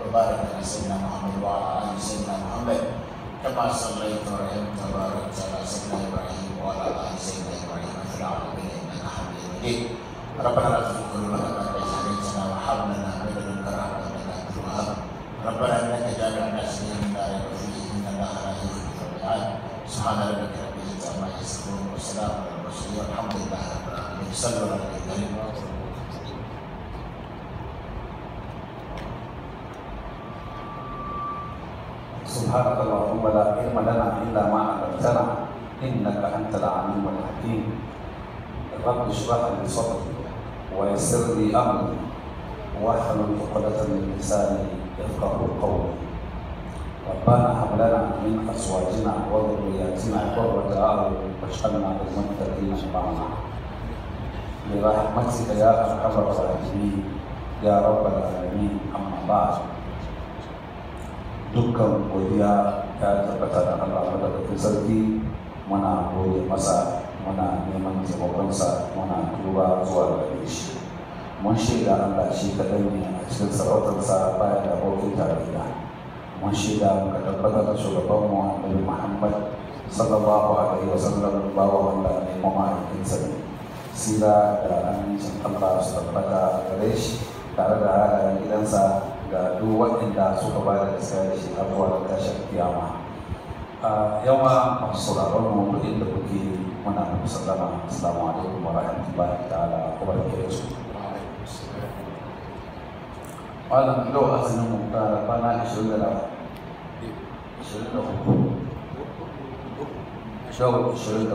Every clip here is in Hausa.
وبارك على سيدنا محمد وعلى ال سيدنا محمد كما صليت ورحمت وباركت على سيدنا ابراهيم وعلى ال سيدنا ابراهيم في العالمين انك حميد مجيد ربنا لا تزغ قلوبنا بعد إذ هديتنا وهب لنا من لدنك رحمة إنك أنت الوهاب ربنا إنك جامع الناس ليوم لا ريب فيه إن الله لا يخلف الميعاد سبحان ربك رب العزة عما يصفون وسلام على المرسلين والحمد لله رب العالمين صلوا على النبي الكريم سبحانك اللهم لا علم لنا الا ما علمتنا انك انت العليم الحكيم رب اشرح لي صدري ويسر لي امري واحلل عقدة من لساني يفقه قولي ربنا هب لنا من ازواجنا وذرياتنا قرة اعين واجعلنا للمتقين اماما برحمتك يا ارحم الراحمين يا رب العالمين اما بعد dukkan godiya ya tabbata da Allah madaukakin sarki muna gode masa muna neman taimakonsa muna duba zuwa gare shi mun shaida Allah shi kaɗai ne a cikin sarautarsa baya da abokin tarayya mun shaida muka tabbatar da shugabanmu annabi Muhammad sallallahu alaihi wasallam bawa wanda ne mamakinsa ne sira da amincin Allah su tabbata gare shi tare da halayen gidansa ga duk waɗanda suka ba da gaskiya da shi har zuwa tashin kiyama a yawa masu sauraron mu duk inda kuke muna muku sallama assalamu alaikum wa rahmatullahi ta'ala wa barakatuh malam yau azumin mu ta kwana 20 da 23 shau 23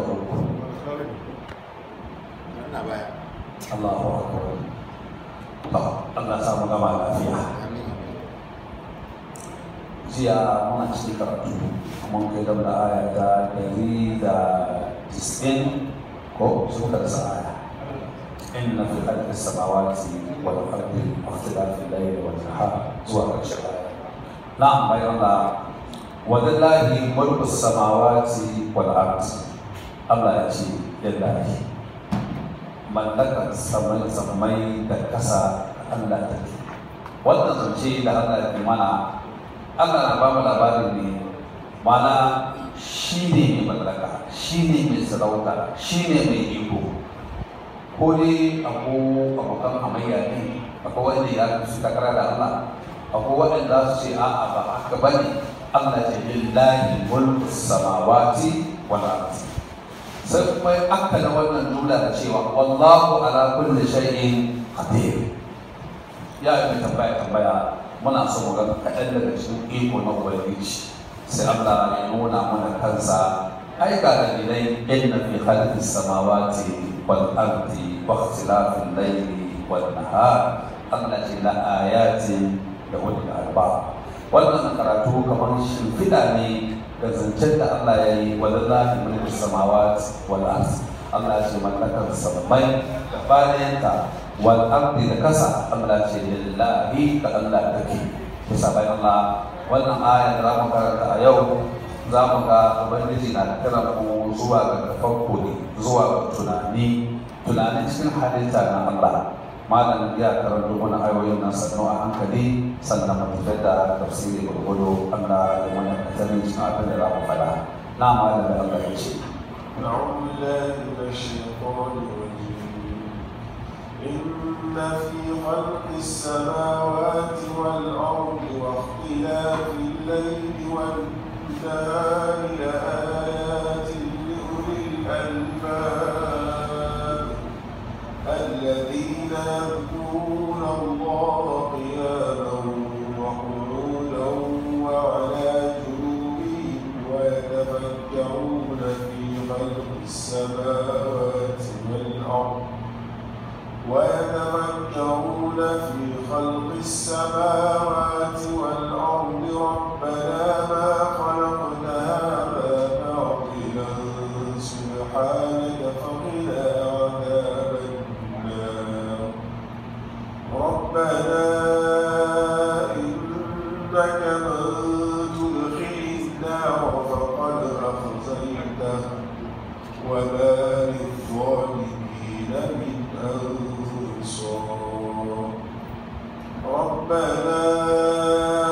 Allahu akbar Allah ya samu gama lafiya jiya muna cikin karatu mun kai da da aya ta ɗari da tisɗin ko suka da aya inna fi khalqis samawati wal ardi wa ikhtilafil layli wan nahar zuwa ƙarshen aya na'am bayan Allah wa lillahi mulku samawati wal ardi Allah ya ce yadda ake mallakar samai samai da kasa Allah take wannan zance da Allah ya mana Allah na ba mu labarin ne mana shi ne mai mallaka shi ne mai sarauta shi ne mai iko ko dai ako abokan hamayya ne akwai wanda ya su takara da Allah akwai waɗanda su ce a'a ba haka ba ne Allah ce lillahi mulku samawati wal ardi sai kuma aka na wannan jumla da cewa wallahu ala kulli shay'in qadir ya yi tambaya tambaya muna so mu ga kaɗan daga cikin iko na ubangiji sai Allah ya nuna mana kansa ai ga dalilai inna fi khalqis samawati wal ardi wa ikhtilafil layli wan nahar Allah ce la ayatin da ulil albab wannan karatu kamar shimfiɗa ne da zancen da Allah ya yi wa lillahi mulku samawati wal ardi Allah ce mallakar sammai da bayanta wal ardi da kasa Allah ce lillahi ga Allah take bisa bayan Allah wannan aya da za mu karanta a yau za mu ga ubangiji na kira mu zuwa ga tafakkuri zuwa ga tunani tunanin cikin halitta na Allah malam ya karanto mana ayoyin nan sannu a hankali sannan mu tafi da tafsiri gurgudu Allah ya mana katarin cikin abin da za mu faɗa na malam da Allah ya ce أعوذ بالله من الشيطان الرجيم إن في خلق السماوات والأرض واختلاف الليل والنهار لآيات لأولي الألباب الذين يذكرون الله قياما وقعودا وعلى جنوبهم ويتفكرون في خلق السماوات والأرض ويتفكرون في خلق السماوات والأرض ربنا ما خلقت هذا باطلا سبحانك فقنا عذاب النار ربنا إنك من تدخل النار فقد أخزيته وما للظالمين من أنصار ربنا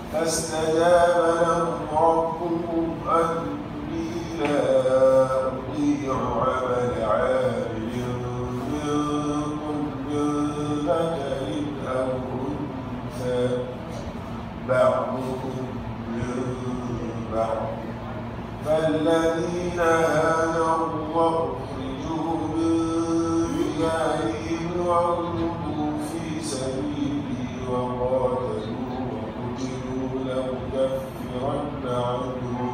فاستجاب لهم ربهم أني لا أضيع عمل عامل منكم من ذكر أو أنثى بعضكم من بعض فالذين هاجروا وأخرجوا من ديارهم وأوذوا في سبيلي وقاتلوا وقتلوا لأكفرن عنهم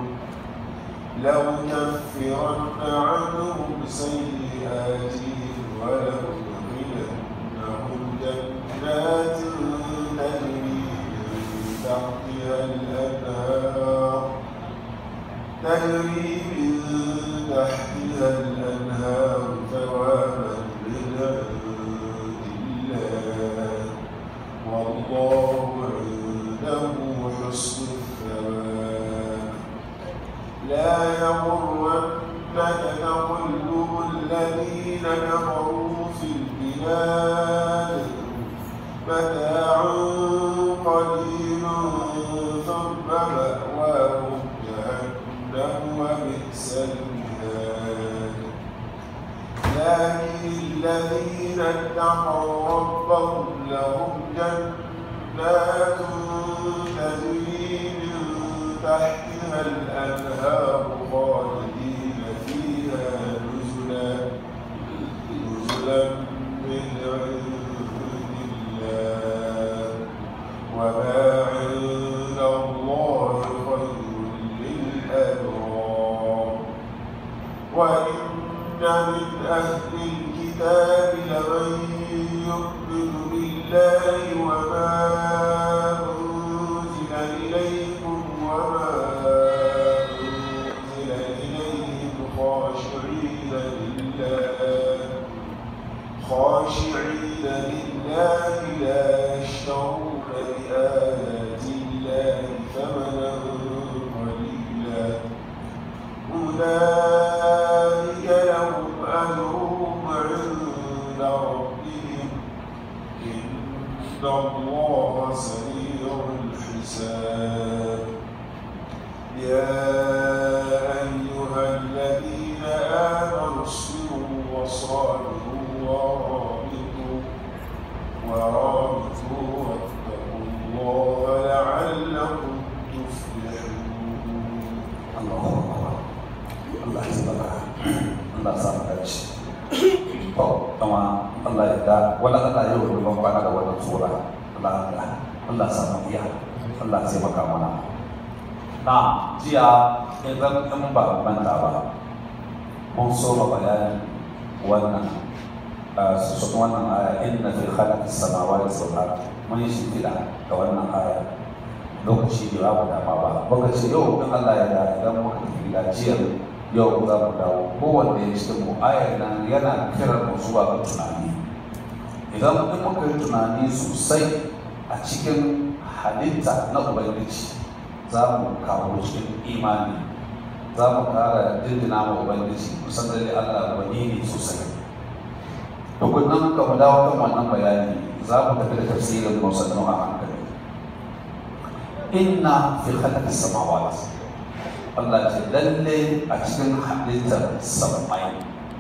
لأكفرن عنهم سيئاتهم ولأدخلنهم جنات تجري من تحتها الأنهار تجري من تحتها الأنهار ثوابا من عند الله والله عنده حسن الثواب لا يغرنك تقلب الذين كفروا في البلاد متاع قليل ثم مأواهم جهنم وبئس المهاد لكن الذين اتقوا ربهم لهم جنات تجري من تحتها الأنهار خالدين فيها نزلا نزلا من عند الله وما عند الله خير للأبرار وإن من أهل الكتاب لمن يؤمن بالله وما أنزل إليكم وما أنزل إليهم خاشعين لله خاشعين لله لا يشترون بآيات الله ثمنا قليلا أولئك لهم أجرهم عند ربهم إن الله سريع الحساب يا أيها الذين آمنوا اصبروا وصابروا ورابطوا ورابطوا واتقوا الله لعلكم تفلحون Allahu Akbar. Allah ya saka. Allah ya saka dace. To, kuma Allah ya da wala Allah ya yi ban bana da wannan sura. Allah ya Allah ya saka iya. Allah ya maka mana. Na jiya idan in ba manta ba. Mun so ma bayanin wannan su wannan aya inna fi khalaqis samawati wal ardi mun yi shi da wannan aya lokaci da babu dama ba muka ce yau in Allah ya da idan muka tafi gajiyar yau za mu dawo kowanne ya cikin mu ayar nan yana kiran mu zuwa ga tunani idan in muka yi tunani sosai a cikin halitta na ubangiji za mu kawo cikin imani za mu kara dindina ma ubangiji kusan da Allah wani ne sosai tukunan ka mu dawo kan wannan bayani za mu tafi da tafsirin mu sannan a hankali inna fi khalqi samawati Allah ce lalle a cikin halittar samai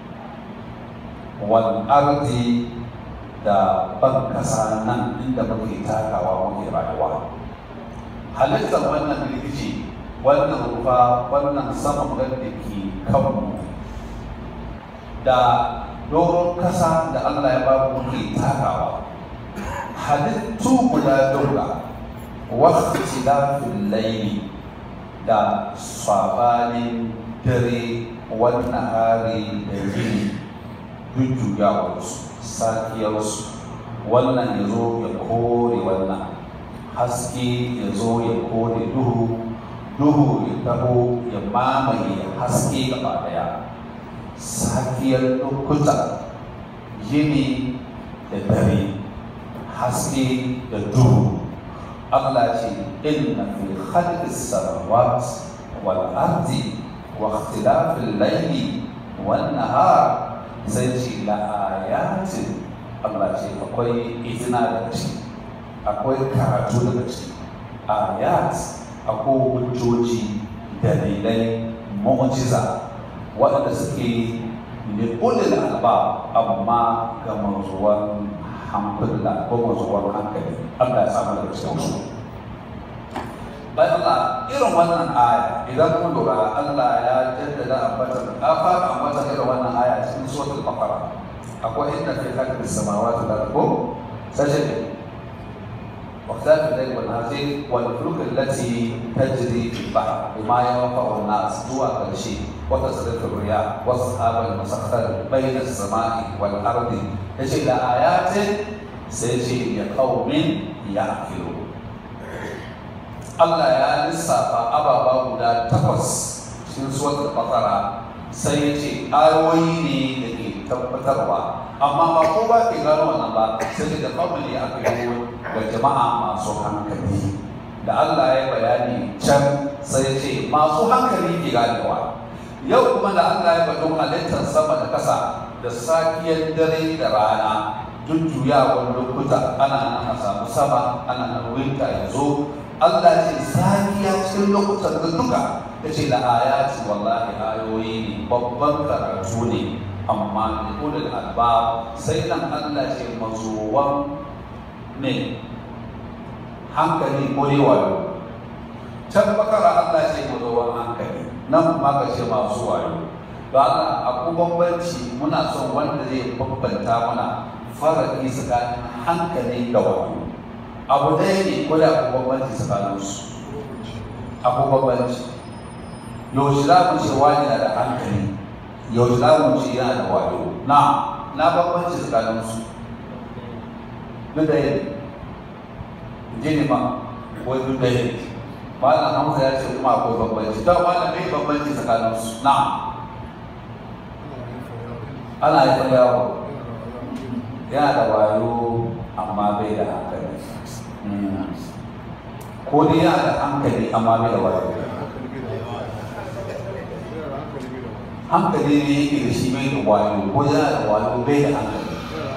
wal ardi da ban kasa nan inda muke takawa muke rayuwa halittar wannan rikici wannan rufa wannan sama da ke kanmu da doron kasa da Allah ya ba mu muke takawa halittu guda daura waktilafin laili da sabanin dare wannan hari da yini jujjuyawarsu sakiyarsu wannan ya zo ya kore wannan haske ya zo ya kore duhu duhu ya taho ya mamaye haske gaba daya sakiyar lokuta yini da dare haske da duhu Allah ce inna fi khalqis samawati wal ardi wa ikhtilafil layli wan nahar sai ce la ayatin Allah ce akwai izina daga ciki akwai karatu daga ciki ayat akwai hujjoji dalilai mu'jiza waɗanda suke ne ulil alba amma ga mazuwan hankula ko mazuwan hankali Allah ya samu daga cikin su bayan Allah irin wannan aya idan kun lura Allah ya jaddada ambata a fara ambata irin wannan aya cikin suratul baqara akwai inda fi khalqis samawati wal ardi sajada واختلاف الليل والنهار والفلوك التي تجري في البحر بما ينفع الناس هو كل شيء وتصرف الرياح والسحاب المسخر بين السماء والارض يجي لآيات سيجي لقوم يعقلون Allah ya lissafa ababa guda takwas cikin suwatul bakara sai ya ce ayoyi ne da ke tabbatarwa amma ba ko ba ke gano wannan ba sai da kawai a kai ga jama'a masu hankali da Allah ya bayani can sai ya ce masu hankali ke ganewa yau kuma da Allah ya bado halittar sama da kasa da safiyar dare da rana jujjuyawar lokuta ana nan a samu sama ana nan winta ya zo Allah ce safiya cikin lokutan da duka ya ce da ayati wallahi ayoyi ne babban karatu ne amma da ulul alba sai nan Allah ce mazuwan ne hankali ko ne wayo can bakara Allah ce mazuwan hankali nan kuma ka ce masu wayo ba Allah akwai bambanci muna son wanda zai bambanta mana faraki tsakanin hankali da wayo abu ɗaya ne ko da akwai bambanci tsakanin su akwai bambanci yaushe za mu ce wani na da hankali yaushe za mu ce yana da wayo na na bambanci tsakanin su duk da yin jini ma wai duk da yin malam hamza ya ce kuma akwai bambanci don malam mai bambanci tsakanin su na ana haifar yawo yana da wayo amma bai da hankali ko dai yana da hankali amma bai da wayo hankali ne yake da shi bai da wayo ko yana da wayo bai da hankali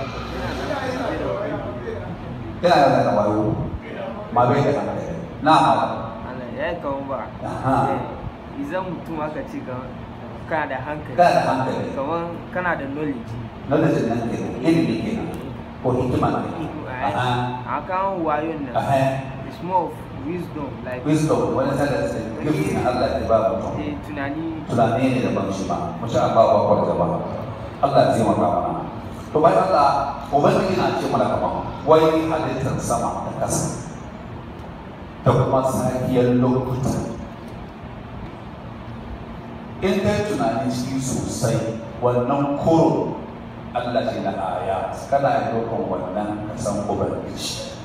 yana da wayo ma bai da hankali na Allah ya yi kawo ba idan mutum aka ce ka kana da hankali kana da hankali kamar kana da knowledge knowledge nan ke ilimi ke ko hikima ne a kan wayon nan it's more of wisdom like wisdom wani sanar da gift na Allah ya ba mutum eh, tunani tunani ne da ban shi ba mu sha Allah ba kwar ba Allah ya taimaka mana to bayan Allah ubangiji na ce mana kaman wai halittar sama da ƙasa da kuma safiyar lokuta in kai tunani ciki sosai wannan koro Allah ce na aya kana yi ɗaukan wannan kasan ubangiji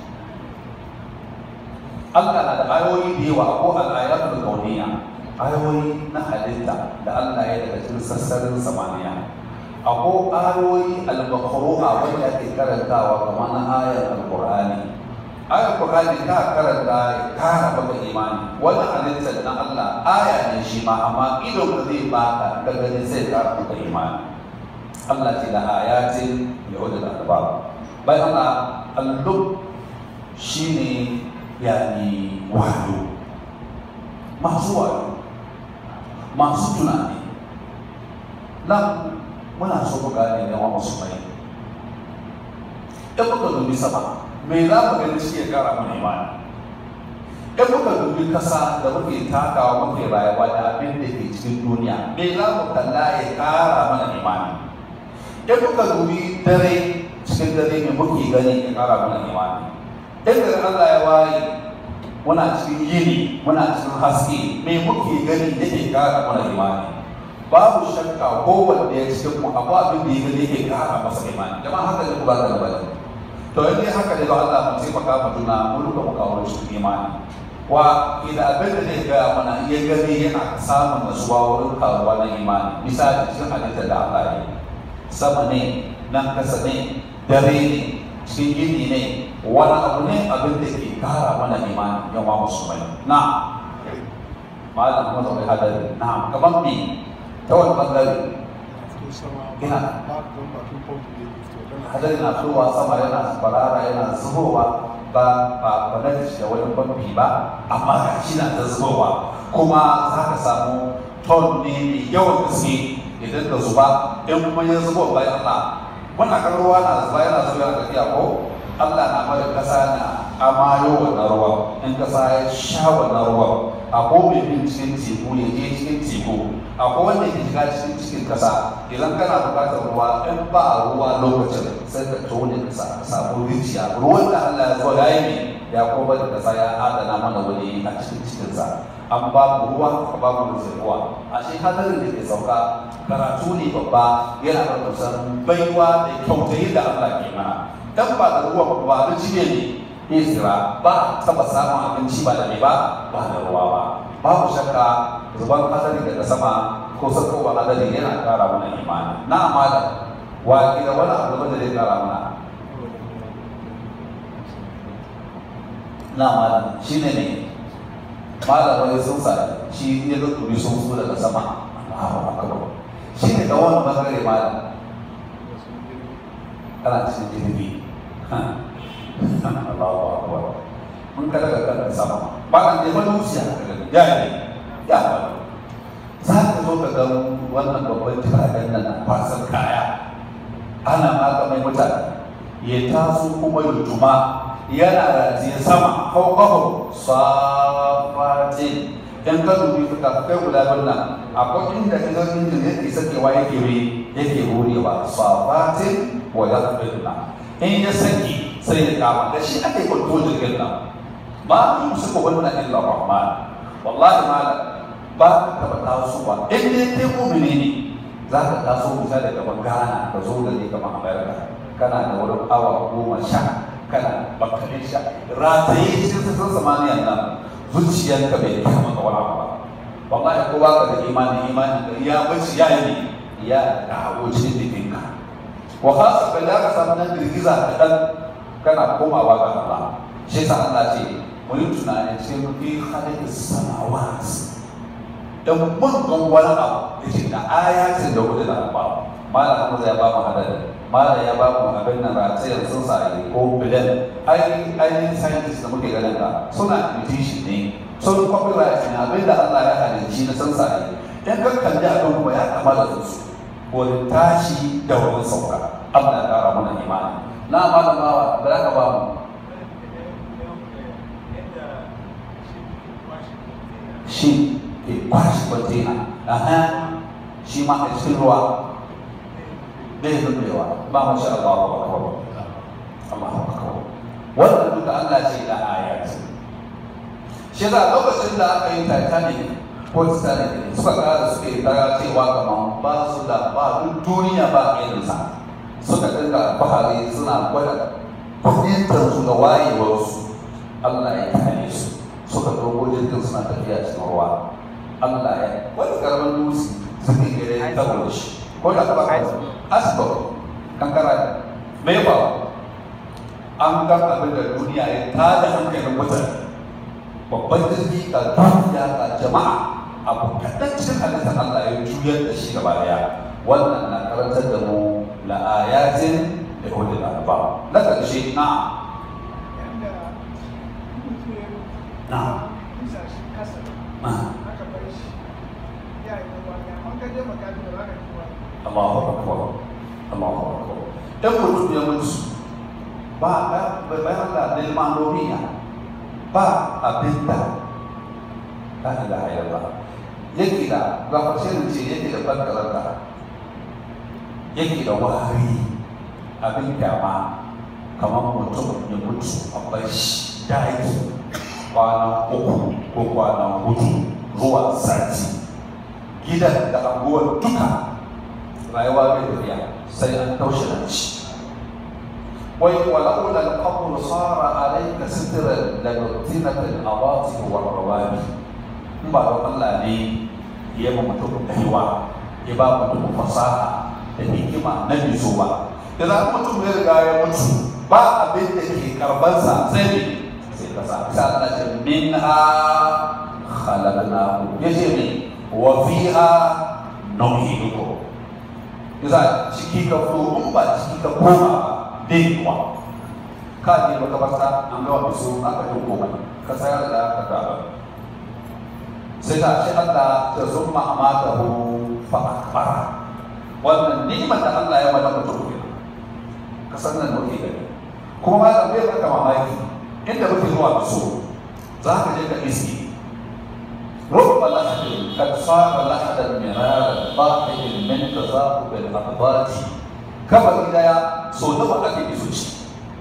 Allah na da ayoyi da yawa ko al'ayatul kauniya ayoyi na halitta da Allah ya daga cikin sassarin samaniya akwai ayoyi al-makhru'a wanda ake karantawa kamar na ayar al-Qur'ani ayar Qur'ani ka karanta ya kara maka imani wannan halittar na Allah aya ne shi ma amma idon ka zai baka ka gani sai kara maka imani Allah ce da ayatin yahuda da albab bayan Allah al-lub shine yani wayo masu wayo masu tunani nan muna so ku gane da wa masu mai in muka dubi sama me za mu gani shi ya kara mana imani in muka dubi kasa da muke takawa muke rayuwa da abin da ke cikin duniya me za mu kalla ya kara mana imani in muka dubi dare cikin dare me muke gani ya kara mana imani in da Allah ya waye muna cikin yini muna cikin haske me muke gani yake kara mana imani babu shakka kowanne ya cikin mu akwai abin da ya gani yake kara masa imani jama'a haka ne ba da bane to in dai haka ne don Allah mu taimaka mu juna mu duka mu kawo cikin imani wa idan abin da zai gaya mana iya gani yana samun nasuwa wurin karuwa na imani misali cikin halittar da Allah ya sama ne nan kasa ne dare ne cikin gini ne wani abu ne abin da ke kara mana imani yan wa musulmai na malam kuma zai hadari na kamar me ta wani bangare ina hadari na fitowa sama yana farara yana zubowa ba ba ba na da wani bambi ba amma ga shi na ta zubowa kuma za ka samu ton ne mai yawan gaske idan ka zuba in kuma ya zubo bayan Allah wannan kan ruwa na zuba yana zuba yana tafiya ko Allah na bada kasa na amayo wannan ruwa in kasa ya sha wannan ruwa akwai mai bin cikin teku ya je cikin teku akwai wanda ke shiga cikin cikin kasa idan kana bukatar ruwa in ba ruwa lokacin sai ka tone kasa ka samu rijiya ruwan da Allah ya zo ya yi ne ya kuma da kasa ya adana mana wani a cikin cikinsa an ba mu ruwa ka ba mu ruwa a shi hadarin da ke sauka karatu ne babba yana da kusan baiwa da kyautayi da Allah ke mana dan ba da ruwa ba da jiye ne Isra ba taba samun abinci ba da ne ba ba da ruwa ba babu shakka zuban hadari daga sama ko saukowa hadari yana kara mana imani na amana wa da wani abu da zai kara mana na amana shi ne ne malam wani sun sa shi ne da turi sun so daga sama Allahu akbar shi ne da wani bangare malam kana cikin jirgi Allahu akbar mun kada ga kan sama ba kan da wani wuciya ka gani ya ne ya ba za ka zo ka ga wannan babban jiragen nan na kwasan kaya ana maka mai mutane ya taso kuma ya tuma yana ratiye sama fauƙahu safatin in ka dubi fuka kai guda biyu nan akwai inda idan injin yake sakewa yake ri yake hurewa safatin wa ya in ya saki sai ya kama da shi ake kwanto jirgin nan ba yi musu ko wannan illa rahman wallahi malam ba ka taba tasowa in dai kai mu'mini ne za ka taso kusa da gaban Ghana ka zo da ne kamar America kana da wurin awa goma sha kana bakarin sha rataye cikin sassan samaniyan nan zuciyarka bai kama ka wani abu ba wallahi kowa ka da imani imani ka ya bace ya yi ya dawo cikin jikinka wa khasa bai da ka samu nan girgiza kaɗan kana komawa ga Allah shi yasa Allah ce mu yi tunani cikin fi halittar samawat da mun gan wani abu da ke da ayatin da kudu da ba malam Hamza ya ba mu hadari malam ya ba mu abin nan ratayar sun sa ko bilan ainihin ainihin scientist da muke ganin ka suna imitation ne sun copyright ne abin da Allah ya halicci na sun sa in ka kalli abin kuma ya kama da su wurin tashi da wurin sauka Allah ya kara mana imani na malam bawa da za ka ba mu shi ke kwashe kwantena aha shi ma a cikin ruwa bai zubewa ba mu sha Allah wa akbar Allah wa akbar wannan duka Allah ce da ayat shi da lokacin da aka yi Titanic ko Titanic suka kara suke daga cewa kamar ba su da ba duk duniya ba irinsa suka dinga bahari suna gwada fahimtar su da wayewarsu Allah ya kare su suka dogo jirgin suna tafiya cikin ruwa Allah ya wani karamin dutse suke gare ta shi ko da ba asibiti kankara ne me ba an ga abin da duniya ya tada hankalin mutane babban jirgi ga duniya ga jama'a abu kaɗan cikin halittar Allah ya juyar da shi gaba daya wannan na karantar da mu la ayatin da hudu da ba na ƙarshe na na Allahu akbar Allahu akbar dan mutum ya mutu ba ba bayan da lil ma'lumiya ba abinda la ilaha illallah yake da ga fashin ce yake da bankaranta yake da wari abin kyama kamar mutum ya mutu a bai shi daji kwana uku ko kwana hudu zuwa sati gidan da anguwar duka rayuwa bai tafiya sai an taushe da shi wai walaula al-qabru sara alayka sitran la nutinat al-awatif wa rawabi in ba da Allah ne ya ba mutum kaiwa ya ba mutum fasaha da hikima na biso ba idan mutum ya riga ya mutu ba abin da ke karbansa sai ne sai kasa sai Allah ce minha khalaqnahu yace ne wa fiha nu'idukum yasa ciki ka fito in ba ciki ka koma ba bai kuwa ka je makabarta an gawa bisu aka yi komai ka sayar da ka gaba sai ta ce Allah ta zumma amatahu fa akbara wannan ni'imar da Allah ya mata mutum ke ka san nan muke gani kuma ma da bai baka mamaki inda muke zuwa bisu za ka je ka iski رب لحد قد صار لحدا مرارا باقي من تذاقب الاقباط كما إذا سودوا أكيد بسوشي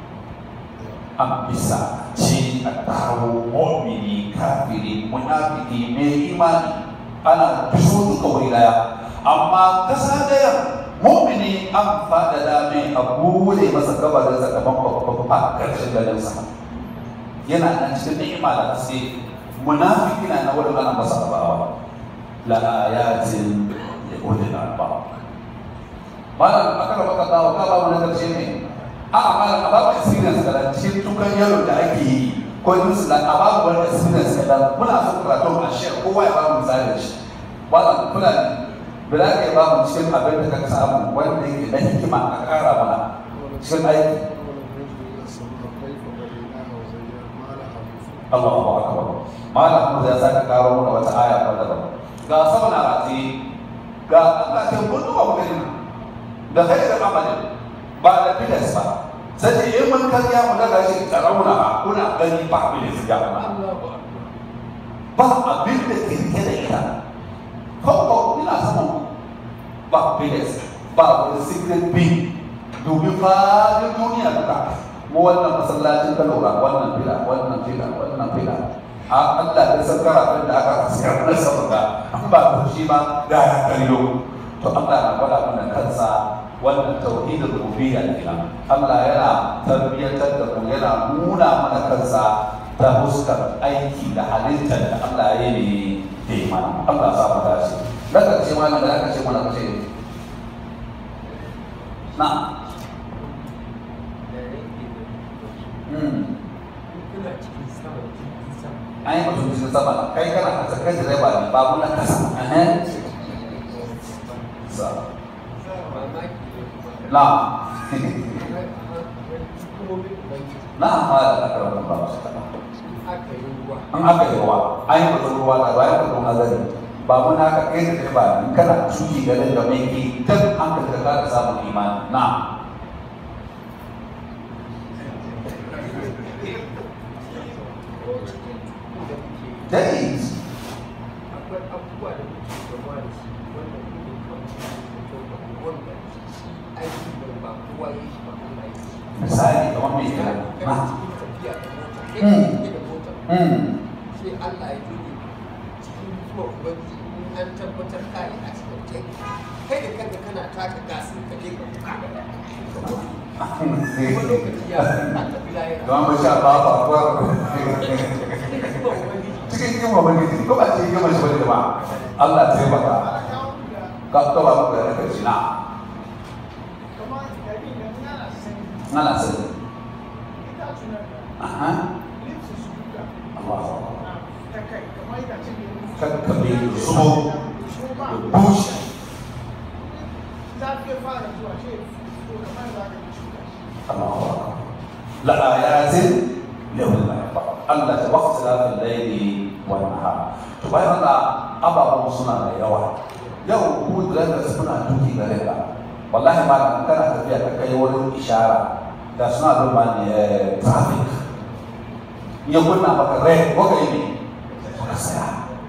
an bisa ce a taro mu'mini kafiri munafiki mai imani ana biso duka wuri daya amma kasa daya mu'mini an faɗaɗa mai a bude masa gabarin sakamakon babba a ƙarshen garinsa yana nan cikin ni'ima da haske munafiki na na wurin ana masa abawa la ayatin ya gode na ba malam aka raba ka dawo ka ba mu na karshe ne a a malam a ba mu experience da cikin tukan yaro da ake yi ko yin su a ba mu wani experience da muna so karatu a share kowa ya ba mu misali shi malam kuna ne bila ka ba mu cikin abin da ka samu wanda yake da hikima a kara mana cikin aiki Allahu akbar malam mu ya saka karo mana wata aya ko daban ga sama na rati ga Allah ta gudu ba gani da khairu amalin ba da bidas ba sai ce in mun kariya mu daga shi tsarauna kuna gani ba bidas ya ba ba abin da ke rike da ita ko ko ina saman ba bidas ba wani secret bin domin fadin duniya duka mu wannan masallacin ka lura wannan fila wannan fila wannan fila a Allah da san karatun da aka sayar na saboda an ba ku shi ba da ya kallo to Allah na gwada mana kansa wannan tauhidul rububiyya kenan Allah yana tarbiyyantar da mu yana nuna mana kansa ta fuskar aiki da halittar da Allah ya yi da mana Allah ya sa mu dace daga ce mana da aka ce mana kace na an yi mutum cikin sama kai kana kasa kai da ba ne ba muna kasa na na amma da aka rabu ba su kaɗa an aka yi ruwa an yi mutum ruwa da bayan mutum nazari ba muna ka kai da ba ne kana cuki garin da mai ke kan an ka ka samun imani na days akwai abubuwa da muke gama da shi wanda kuma kawai wanda shi aiki da ba kowa ya shi ba kuma ya shi misali kamar mai kira kana na cikin tafiya da mota kai Mm. ka da mota mm sai Allah ya dole cikin zuwa ubangiji in an tabbatar ka yi accident kai kai da kanka kana taka gasin ka je ka buka kuma lokaci ya a tafi layira kamar mai sha ba ba ba cikin zuwa ubangiji cikin yin ubangiji ko ba cikin yin mashi wani ba Allah ta yi maka ka ka ba ku da kai shi na ana sani aha Allah kan ka bi zubo da bushi Allah la ayatin lahul albab Allah ta waqta lafil layli wan nahar to bayan Allah ababen suna da yawa yau ku da suna tuki gare ka wallahi ma kana tafiya ka kai wurin ishara da suna duba ne traffic ya kunna maka rai ko kai ne ka saya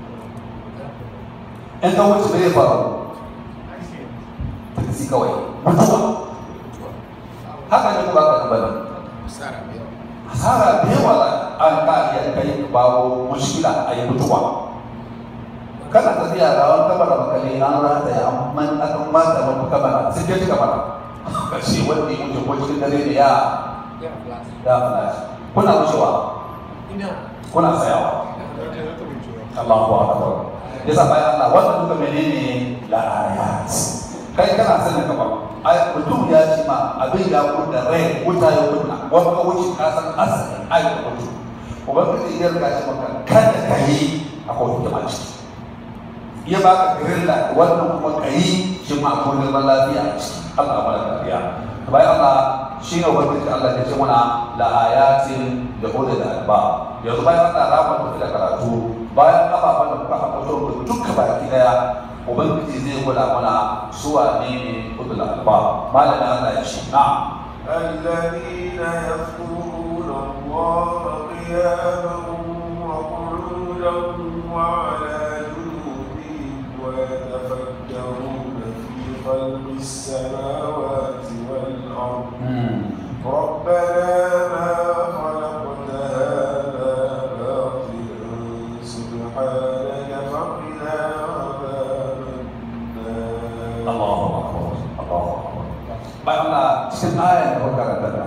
in ka wuce bai faru taksi kawai mutuwa haka ne ba ka bane hasara da yawa an ka iya kai ka bawo mushkila a yi mutuwa kana tafiya da wani kamar makale an rata ya amman akan mata wani kamar sai ke kamar kashi wanda ya wuce ko cikin dare ne ya ya flas ya flash kuna wucewa ina kuna tsayawa Allahu akbar yasa bayan Allah wannan duka menene la ayat kai kana sanin ka ba ai mutum ya ce ma abin ya kunna rai wuta ya kunna wani ka wuce ka san asali ai ka mutu ubangiji ya riga shi maka kada ka yi akwai hikima ciki ya baka girilla wannan kuma ka yi shi ma akwai neman lafiya a ciki Allah ba da lafiya bayan Allah shi ne ubangiji Allah ya ce muna la ayatin da ulil alba yanzu bayan Allah rama tafi da karatu bayan ababen da kuka haɓato da duka baki daya ubangiji zai gwada mana su wane ne ulil alba malamin Allah ya ce na الذين يذكرون الله قياما وقعودا وعلى جنوبهم ويتفكرون في خلق السماوات والأرض ربنا ما خلقت هذا باطلا سبحانك فقنا عذاب النار Allahu akbar Allahu akbar bayan Allah cikin ayar da kuka karanta da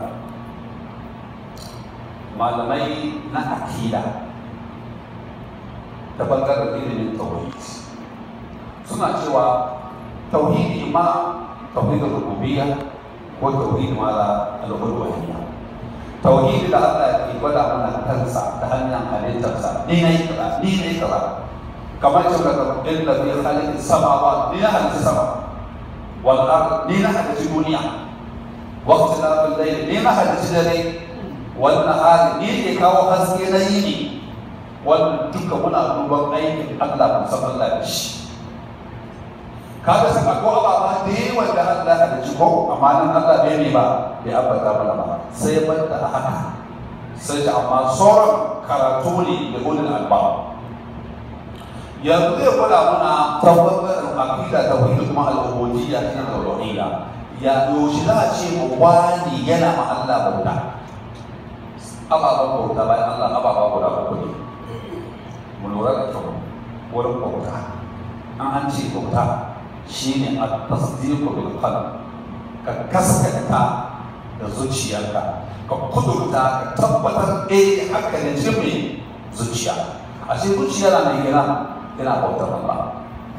malamai na akida ta bangaren ilimin tauhid suna cewa tauhidi ma tauhidin rububiyya ko tauhidi ma da al-uluhiyya tauhidi da Allah ke gwada mana kansa ta hanyar halittarsa ni na yi kaza ni na yi kaza kamar cewa daga inda fi halittar samawa ni na halitta sama wal ard ni na halitta duniya waqti la bil layl ni na halitta dare wal nahar ni ke kawo haske na yini wannan duka muna duban aikin Allah musamman Allah da shi kaga saka ko ababa da yawan da Allah ya ji ko amma nan Allah bai ne ba bai abata mana ba sai banda a haka sai da amma sauran karatu ne da ulul albab yanzu zai gwada muna tabbatar aqida ta wani kuma al-ubudiyya ta tauhidiyya ya yoshi za a ce mu wani yana ma Allah bauta ababen bauta bayan Allah ababa guda uku ne mu lura da kyau wurin bauta an an ce bauta shine at-tasdiqu bil qalb ka gaskata da zuciyarka ka kudurta ka tabbatar eh haka ne ce mai zuciya ashe zuciya na mai gina yana bautar Allah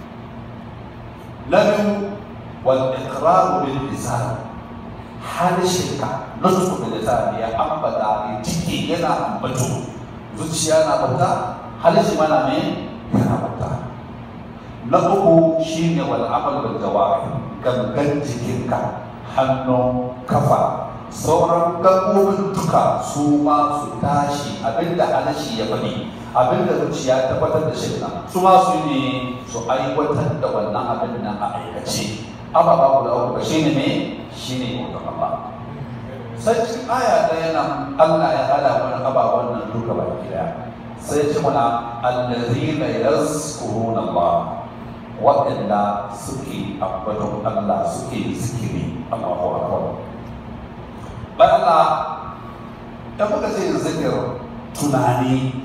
na biyu wal iqrar bil lisan harshenka nutsu bil lisan ya ambata ya ciki yana ambato zuciya na bauta harshe mana me yana bauta na uku shine wal amal bil jawari gangan jikinka hannu kafa sauran gaɓoɓin duka su ma su tashi abinda harshe ya faɗi abinda zuciya tabbatar da shi nan su ma su ne su aiwatar da wannan abin nan a aikace ababa guda uku shi ne me shi ne bautar Allah sai cikin aya ɗaya nan Allah ya hada mana ababen nan duka baki daya sai ce mana allazina yazkuruna Allah waɗanda suke ambaton Allah suke zikiri Allahu akbar bayan Allah da muka ce zikir tunani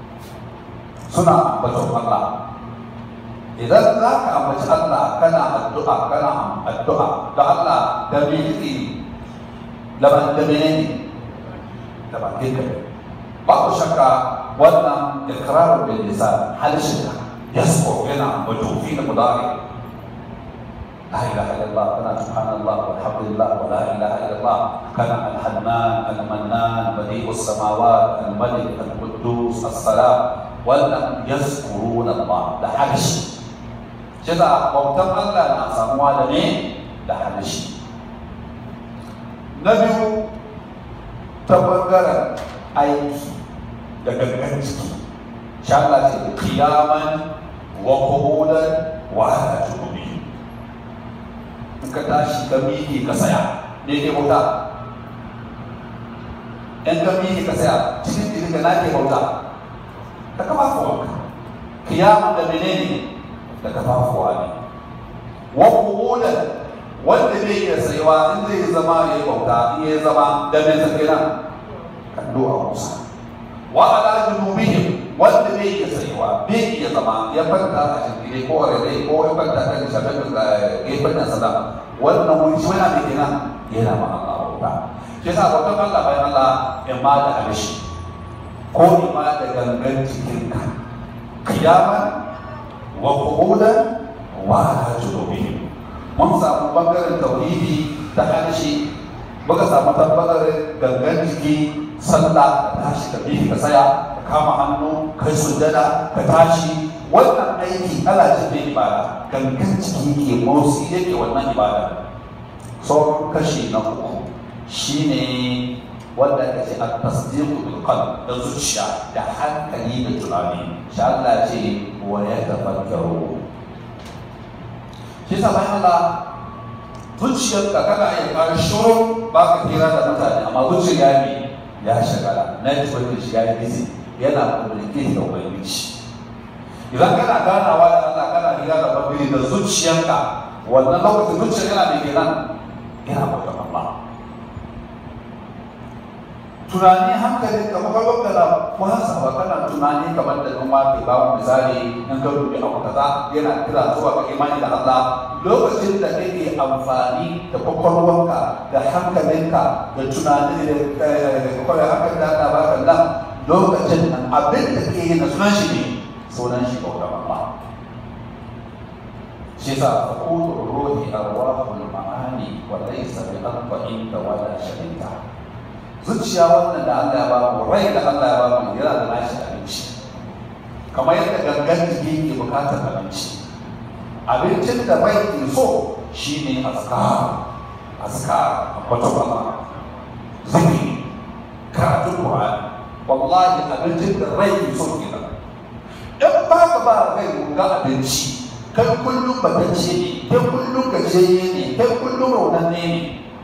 suna ambaton Allah idan za ka ambaci Allah kana addu'a kana addu'a da Allah da me yake laban da menene da bakin ka babu shakka wannan ikraru bil lisan halshinka yasqu yana ambato fi da mudari لا اله الا الله كان سبحان الله والحمد لله ولا اله الا الله كان الحنان المنان بديع السماوات الملك القدوس السلام ولم يذكرون الله ده حدش كذا بوتان الله نا ساموا da ne da halishi na biyu ta bangaren aiki da gangan ciki sha Allah ce kiyaman wa qu'udan wa ala junubi in ka tashi ka miƙe ka saya me ke bauta in ka miƙe ka saya cikin jikin ka na ke bauta da kafafuwanka kiyaman da menene da kafafuwa ne wa qu'udan wanda zai iya sayuwa in zai zama ya yi bauta in ya zama da mai tafi nan kallo a kusa wa ala junubihim wanda zai iya sayuwa bai iya zama ya fanta a shirgire ko a rere ko ya fanta kan shafin da gefen nan sada wannan wuri shi wani abin nan yana ma Allah bauta shi yasa bautan Allah bayan Allah ya ma da alishi ko ya ma da gangan jikinka kiyaman wa qu'udan wa ala junubihim mun samu bangaren tauhidi ta harshe muka samu tabbatar gangan jiki sallah ka tashi ka bihi ka saya ka kama hannu kai sujjada ka tashi wannan aiki ala ce ne ibada gangan jiki ke motsi yake wannan ibada sauran kashi na uku shine wanda aka ce a tasdiqu bil qalb da zuciya da hankali da tunani shi Allah ce wa ya tafakkaru shi sa bayan Allah zuciyar ka kana iya ka shuru ba ka kira da mutane amma zuciya ne ya shagala na ji wani shi ya yi busy yana communicate da ubangiji idan kana ganawa da Allah kana hira da ubangiji da zuciyarka wannan lokacin zuciyar yana da kenan yana bautar Allah tunani hankali ka kwakwalwar da wasa ba kana tunani kamar da ɗan wafe ba mu misali in ka dubi abu kaza yana kira zuwa ga imani da Allah lokacin da kake amfani da kwakwalwarka da hankalinka da tunani da kwakwalwar hankali da Allah ba ka nan lokacin nan abin da ke yi na sunan shi ne sunan shi bautar Allah shi sa fakudu ruhi arwahul ma'ani wa laysa bi aqba'in wala sharika zuciya wannan da Allah ya ba mu rai da Allah ya ba mu yana da nashi abinci kamar yadda gangan jiki ke bukatar abinci abincin da rai ke so shine azkar azkar wata bala zikri karatun Qur'ani wallahi abincin da rai ke so kenan in ba ka ba rai ga abinci kai kullum batacce ne kai kullum gajiyayye ne kai kullum raunanne ne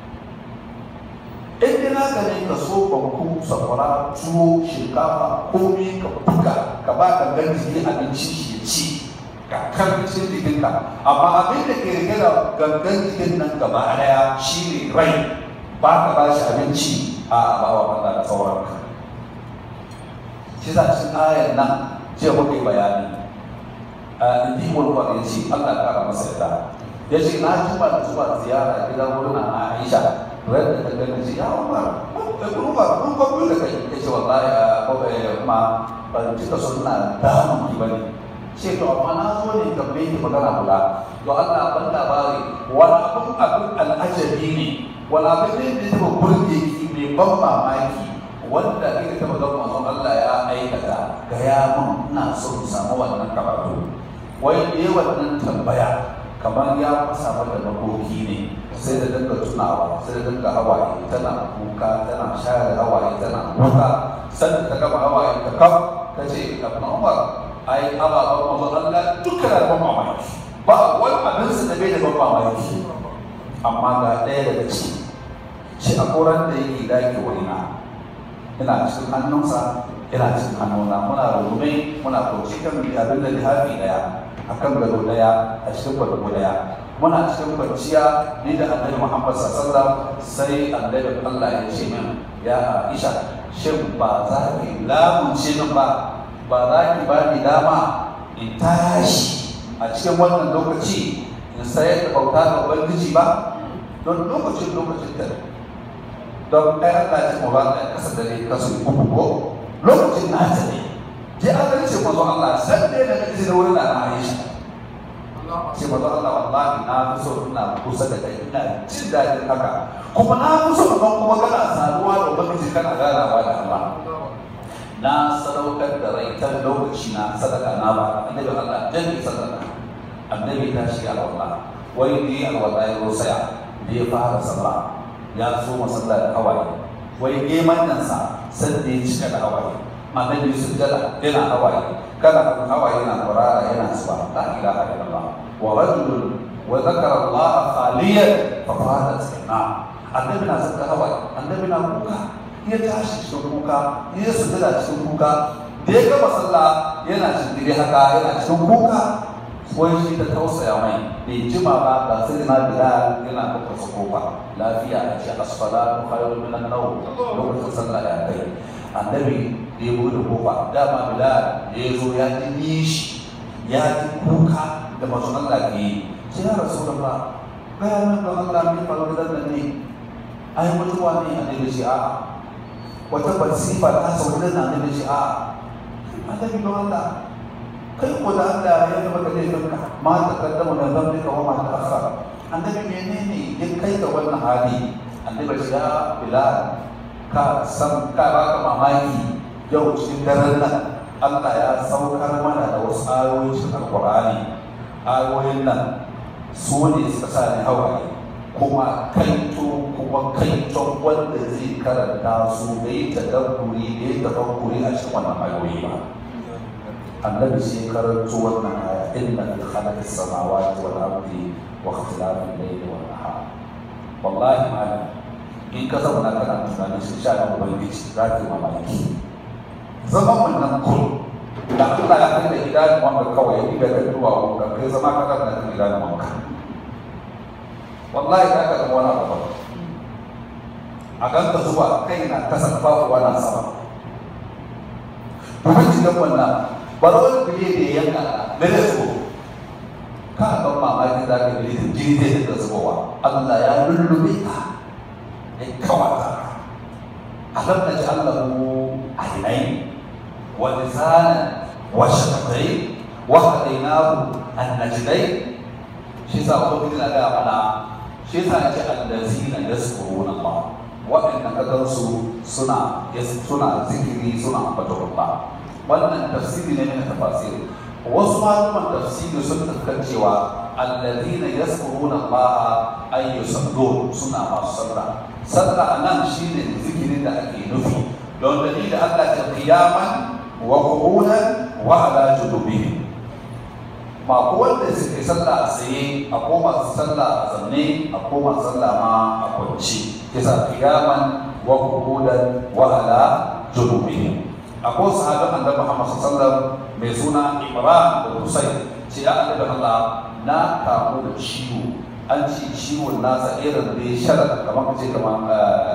in dai naka ne ka so banku sakwara tuwo shinkafa komai ka buga ka ba ka gan jiki abinci shi ya ci ka karfin jikinka amma abin da ke rike da gangan jikin nan gaba daya shi ne rai ba ka ba shi abinci a ba wa Allah da sauran ka shi za cikin ayar nan ce muke bayani a indi mulkwar ya ce Allah ya kara masa yadda ya ce na jima da zuwa ziyara gidan wurin na Aisha wadda ta gani ce ya umar da kuma kun kwabi da kai ya ce wallahi a kawai kuma ban cika suna damun ki bane ce to amma na zo ne ka bai ki magana kula to Allah ban labari wani abun abin al'ajabi ne wani abin da ya taba burge ki mai ban mamaki wanda kika taba ga manzon Allah ya aikata ga ya mun ina so in samu wannan karatu wai ne wannan tambaya kamar ya fasa mata makoki ne sai da dinga tunawa sai da dinga hawaye tana kuka tana share hawaye tana kuka sanda ta gama hawaye ta kaf ta ce kafin umar ai ababen mazan Allah duka da ban mamaki ba wani abin su da bai da ban mamaki amma ga ɗaya daga ciki shi a koran da yake daki wurina ina cikin hannunsa ina cikin hannuna muna rungume muna kauce kan abin da lihafi daya akan gado daya a cikin gado daya muna cikin kwanciya ni da annabi Muhammad sallallahu sai annabi Allah ya ce min ya Aisha shin ba za ki lamunce min ba ba za ki ba ni dama in tashi a cikin wannan lokaci in sayar da bauta ga ubangiji ba don lokacin lokacin ta don ɗaya Allah ya ce mu ba da kasa dare kasu uku ko lokacin na ta ne je an ce mazo Allah san da da kace da wurin na Aisha ce mazo Allah wallahi na fi so ina kusa da kai ina jin daɗin haka kuma na fi so ban kuma kana saduwa da ubangiji kana ganawa da Allah na sadaukar da rai ta lokaci na sadaka na ba annabi Allah dan sadaka annabi ta shi alwala wai ni alwala ya rosaya da ya fara sallah ya so masallah da hawaye wai geman nan sa sai da ya cika da hawaye annabi sujjada yana hawaye kana hawaye yana kwarara yana zuba la ilaha illallah wa rajulun wa zakara Allah khaliyan fa fadat sana annabi na saka hawaye annabi na kuka ya tashi cikin kuka ya sujjada cikin kuka da ya gama sallah yana cikin haka yana cikin kuka wai shi ta tausaya mai bai jima ba ga sai na bilal yana kuka su kofa lafiya a ce asfala khairun min an-nawm lokacin sallah ya kai annabi da ya bude kofa dama bilal ya zo ya ji nishi ya ji kuka da masu Allah ke yi sai ya rasu da ba gaya min don Allah ne faru da nan ne ai mutuwa ne annabi shi a'a wata basifa ta sauka da annabi shi a'a annabi don Allah kai ko da Allah ya zama da laifinka ma ta kaddama da zambika wa ma ta akhara annabi menene ya kai ga wannan hali annabi ya bilal ka san ka ba ka mamaki yau cikin daren nan Allah ya saukar mana da wasu ayoyi cikin alqur'ani ayoyin nan su ne suka sa ni hawaye kuma kaito kuma kaiton wanda zai karanta su da yi tadabburi da yi tafakkuri a cikin wannan ayoyi ba annabi sai karanto wannan aya inna fi khalaqis samawati wal ardi wa ikhtilafil layli wan nahar wallahi malam in ka zauna kana tunanin shi sha na ubangiji za ka yi mamaki zaman wannan kun da Allah ya kai da idanun wanka kawai ya ga duwa wanka kai zama ka kana da idanun wanka wallahi za ka zama wani abu ba a ganka zuwa kai na kasa fafuwa na sama kuma cikin wannan bar wani bile da ya yanka da da zubo ka ban mamaki za ka bile da jini zai dinga zubowa Allah ya lullube ka ya kawata alam na ji Allahu ainihin wa lisanan wa shaqai wa hadainahu an-najdai shi sa ubangiji na gaya mana shi sa ce allazina yazkuruna Allah waɗanda ka gansu suna suna zikiri suna ambaton Allah wannan tafsiri ne na tafasiri wasu malaman tafsiri sun tafkan cewa allazina yazkuruna Allah ay yusallun suna masu sallah sallah anan shine zikirin da ake nufi don dalilin Allah ta qiyaman wa qu'udan wa ala junubihim ba ko wanda suke sallah a tsaye a koma sallah a zanne a koma sallah ma a kwanci kisa qiyaman wa qu'udan wa ala junubihim akwai sahabban annabi Muhammad sallallahu alaihi wasallam mai suna Imran da Husayn ce ya annabi Allah na kamu da ciwo an ce ciwon nasa irin da ya shara kamar ce kamar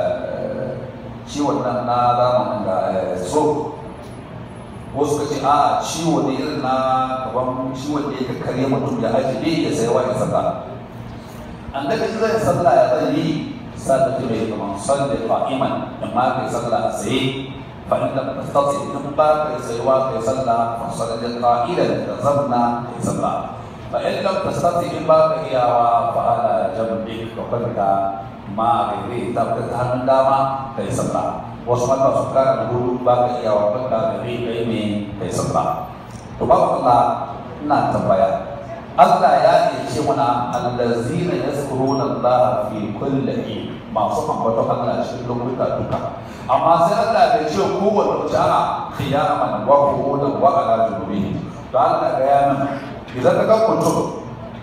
ciwon nan na zamanin da so wasu ka ce a ciwo ne irin na gaban ciwon da ya karya mutum ya aji ne ya sai wa ya saka annabi zai sallah ya zai yi sallah ta mai kamar sallah fa'iman in ma kai sallah a tsaye fa in lam tastati in ba kai tsayewa kai sallah fa sallah qa'ilan da zamna kai sallah fa in lam tastati in ba ka iyawa fa ala jambi ka kwanta ma gaire ta ka hannun dama kai sallah wasu mata su kara da gudu ba ka iya wa baka gari kai ne kai sabba to ba Allah ina tambaya Allah ya ce mana allazina yazkuruna Allah fi kulli hin masu ambaton Allah cikin lokuta duka amma sai Allah bai ce kowanne jara qiyaman wa qu'udan wa ala junubihi to Allah ga ya nan idan ka ga mutum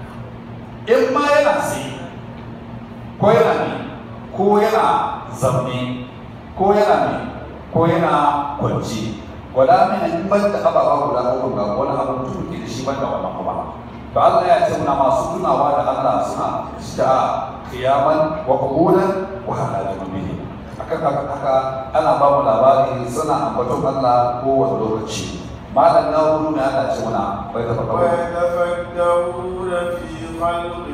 in ma yana sai ko yana ne ko yana zaune ko yana mai ko yana kwanci wala min in ban da ababa guda uku ga wani abin tuki da shi ban da wannan kuma to Allah ya ce muna masu tunawa da Allah suna da kiyaman wa qubulan wa ala junubihi akan haka haka ana ba mu labari suna ambaton Allah ko wani lokaci malam na wuri mai ana ce muna bai da ويتفكرون في خلق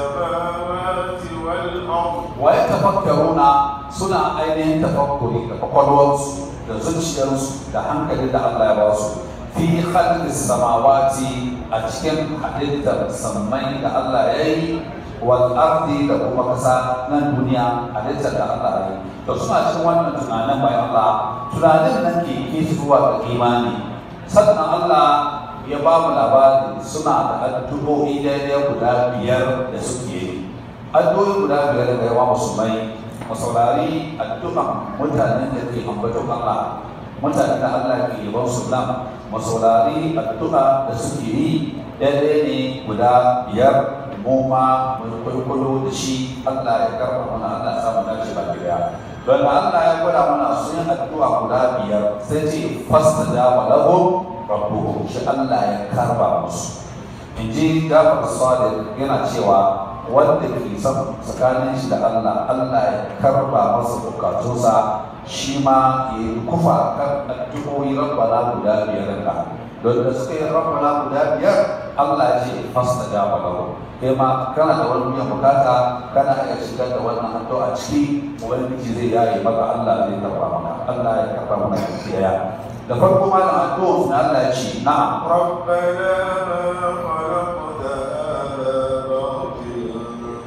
السماوات والأرض ويتفكرون suna ainihin tafakkuri da kwakwalwarsu da zuciyarsu da hankali da Allah ya ba su fi khalqis samawati a cikin halittar sammai da Allah ya yi wal ardi da kuma kasa nan duniya halittar da Allah ya yi to suna cikin wannan tunanin bayan Allah tunanin nan ke ke zuwa ga imani sannan Allah ya ba mu labari suna da addu'o'i daidai guda biyar da suke yi addu'o'i guda biyar da yawa musulmai mu saurari addu'an mutanen da ke ambaton Allah mutanen da Allah ke yaban su nan mu saurari addu'a da suke yi daidai ne guda biyar mu ma mu kwaikwayo da shi Allah ya karɓa mana Allah ya samu dace ba daya don Allah ya gwada mana sun yi addu'a guda biyar sai ce fasta da wa lahum rabbuhum shi Allah ya karba musu in ji Jafar Sadiq yana cewa wanda ke son tsakanin shi da Allah Allah ya karba masa bukatunsa shi ma ya yi kufa kan addu'o'i rabbana guda biyar ka don da suka yi rabbana guda biyar Allah ya ce fasta da lahu kai ma kana da wani biyan bukata kana iya shigar da wannan addu'a ciki ubangiji zai yaye maka Allah zai karba maka Allah ya karba maka kiyaye da farko ma da addu'a na Allah ya ce na'am ربنا ما خلقت هذا باطلا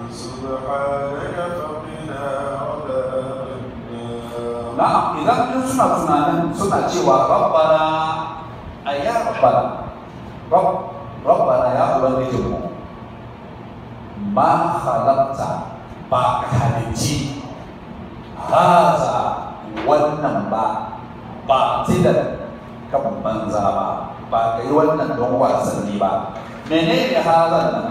سبحانك فقنا عذاب النار na'am idan in suna tunanin suna cewa rabbana ayya rabbana rabb rabbana ya ubangiji mu ma khalaqta ba ka halicci haza wannan ba ba tilan kan banza ba ba ka yi wannan don wasanni ba menene hazan nan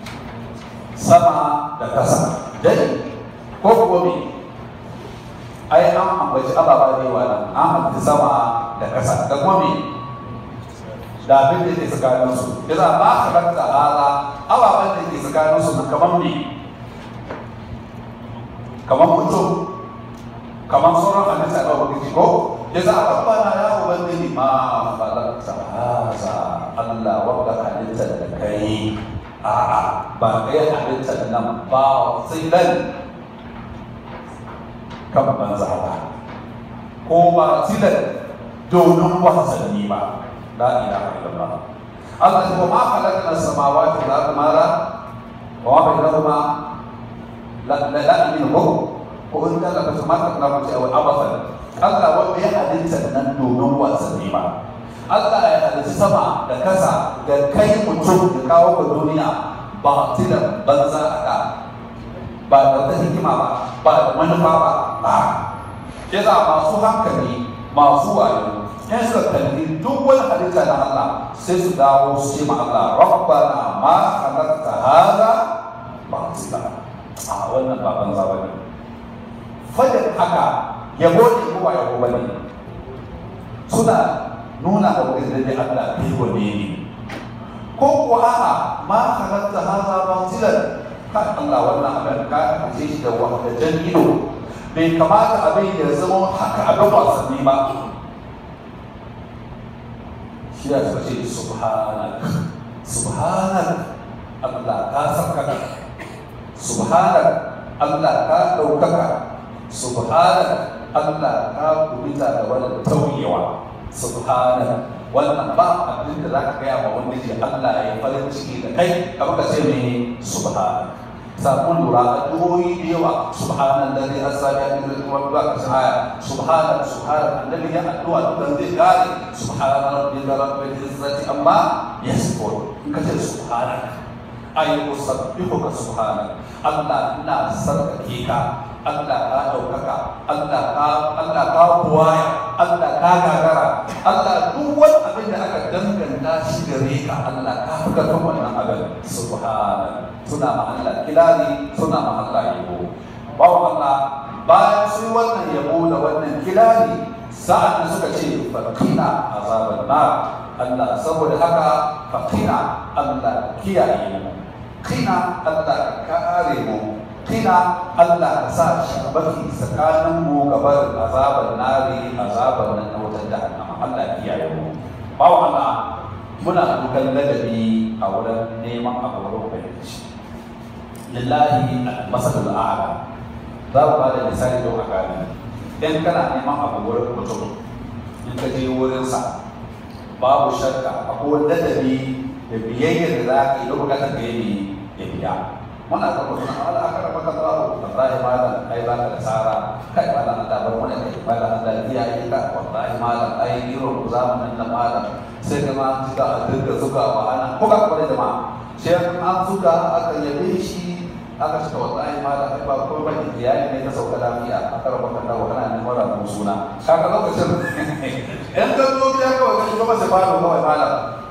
sama da kasa dai ko kuwa me ai an ambaci ababa ne wa nan an ambaci sama da kasa da kuma me da abin da ke tsakanin su yasa ba ka ranta hala ababen da ke tsakanin su kamar me kamar mutum kamar sauran halitta da ubangiji ko yasa rabbana ya ubangiji ma falakta haza Allah wanda halittar da kai a'a ba kai halittar nan ba tsilan kan banza ba ko ba tsilan domin wasanni ba la ilaha illallah Allah ya ma khalaqna as-samawati wal arda mara wa ma bainahuma la la la minhu ko in ka ka ma ka na mutu aw abathan Allah wanda ya halitta nan domin wasanni ba Allah ya halitta sama da kasa da kai mutum da kawo ka duniya ba tilan banza a da ba da wata hikima ba ba da manufa ba ba ya za masu hankali masu wayo in suka kalli duk wani halitta na Allah sai su dawo su ce ma Allah rabbana ma khalaqta hada batila a wannan ba banza bane fadin haka yabo ne ko ba yabo bane suna nuna da wani da Allah bai wane ne ko kuwa a'a ma halatta haza batilan kan Allah wannan abin ka kace shi da wahdajan ido bai kamata abin ya zama haka abin wasanni ba shi ya suka ce subhanak subhanak Allah ka sarkaka subhanak Allah ka ɗaukaka subhanak Allah ka kubita da wani tauyewa subhanak wannan ba abin da za ka gaya ma wanda ke Allah ya farin ciki da kai kamar ka ce mene subhanak sakon lura addu'o'i da yawa subhanan ladhi asra bi amrihi wa ba ka aya subhanan subhanan annabi ya addu'a dukan zai kare subhana rabbika rabbil izzati amma yasifun in ka ce subhanak ay usabbihuka subhanak Allah ina sarkake ka Allah ka ɗaukaka Allah ka Allah ka buwaya Allah ka gagara Allah duk wani abin da aka danganta shi gare ka Allah ka fi karfin wannan abin subhana suna ma Allah kilari suna ma Allah yabo bawa Allah bayan sun wannan yabo da wannan kilari sa'an da suka ce fakina azaban nar Allah saboda haka fakina Allah kiyaye mu kina Allah kare mu kina Allah ka sa shabaki tsakanin mu gabar azabar nari azabar nan na wutar jahannama Allah kiyaye mu bawa Allah muna dukan ladabi a wurin neman abu wurin ubangiji lillahi al-masalul a'la za ku ba da misali don a gane idan kana neman abu wurin mutum in ka je wurinsa babu shakka akwai ladabi da biyayyar da za ka yi don bukatar ka yi ya biya muna zama suna ala aka raba ka zawo wallahi malam ai ba ka da tsara kai malam Allah bar mana kai malam Allah ya yi ka wallahi malam ai irin ku zamanin nan malam sai ka ma suka a dinga zuga wa ana ko ka kware da ma sai an zuga aka yabe shi aka cika wallahi malam ai ba ko ba iyali ne ta sauka lafiya aka raba ka dawo kana neman rabu suna kaga lokacin in ka zo biya kawai ka shiga masa fara kawai malam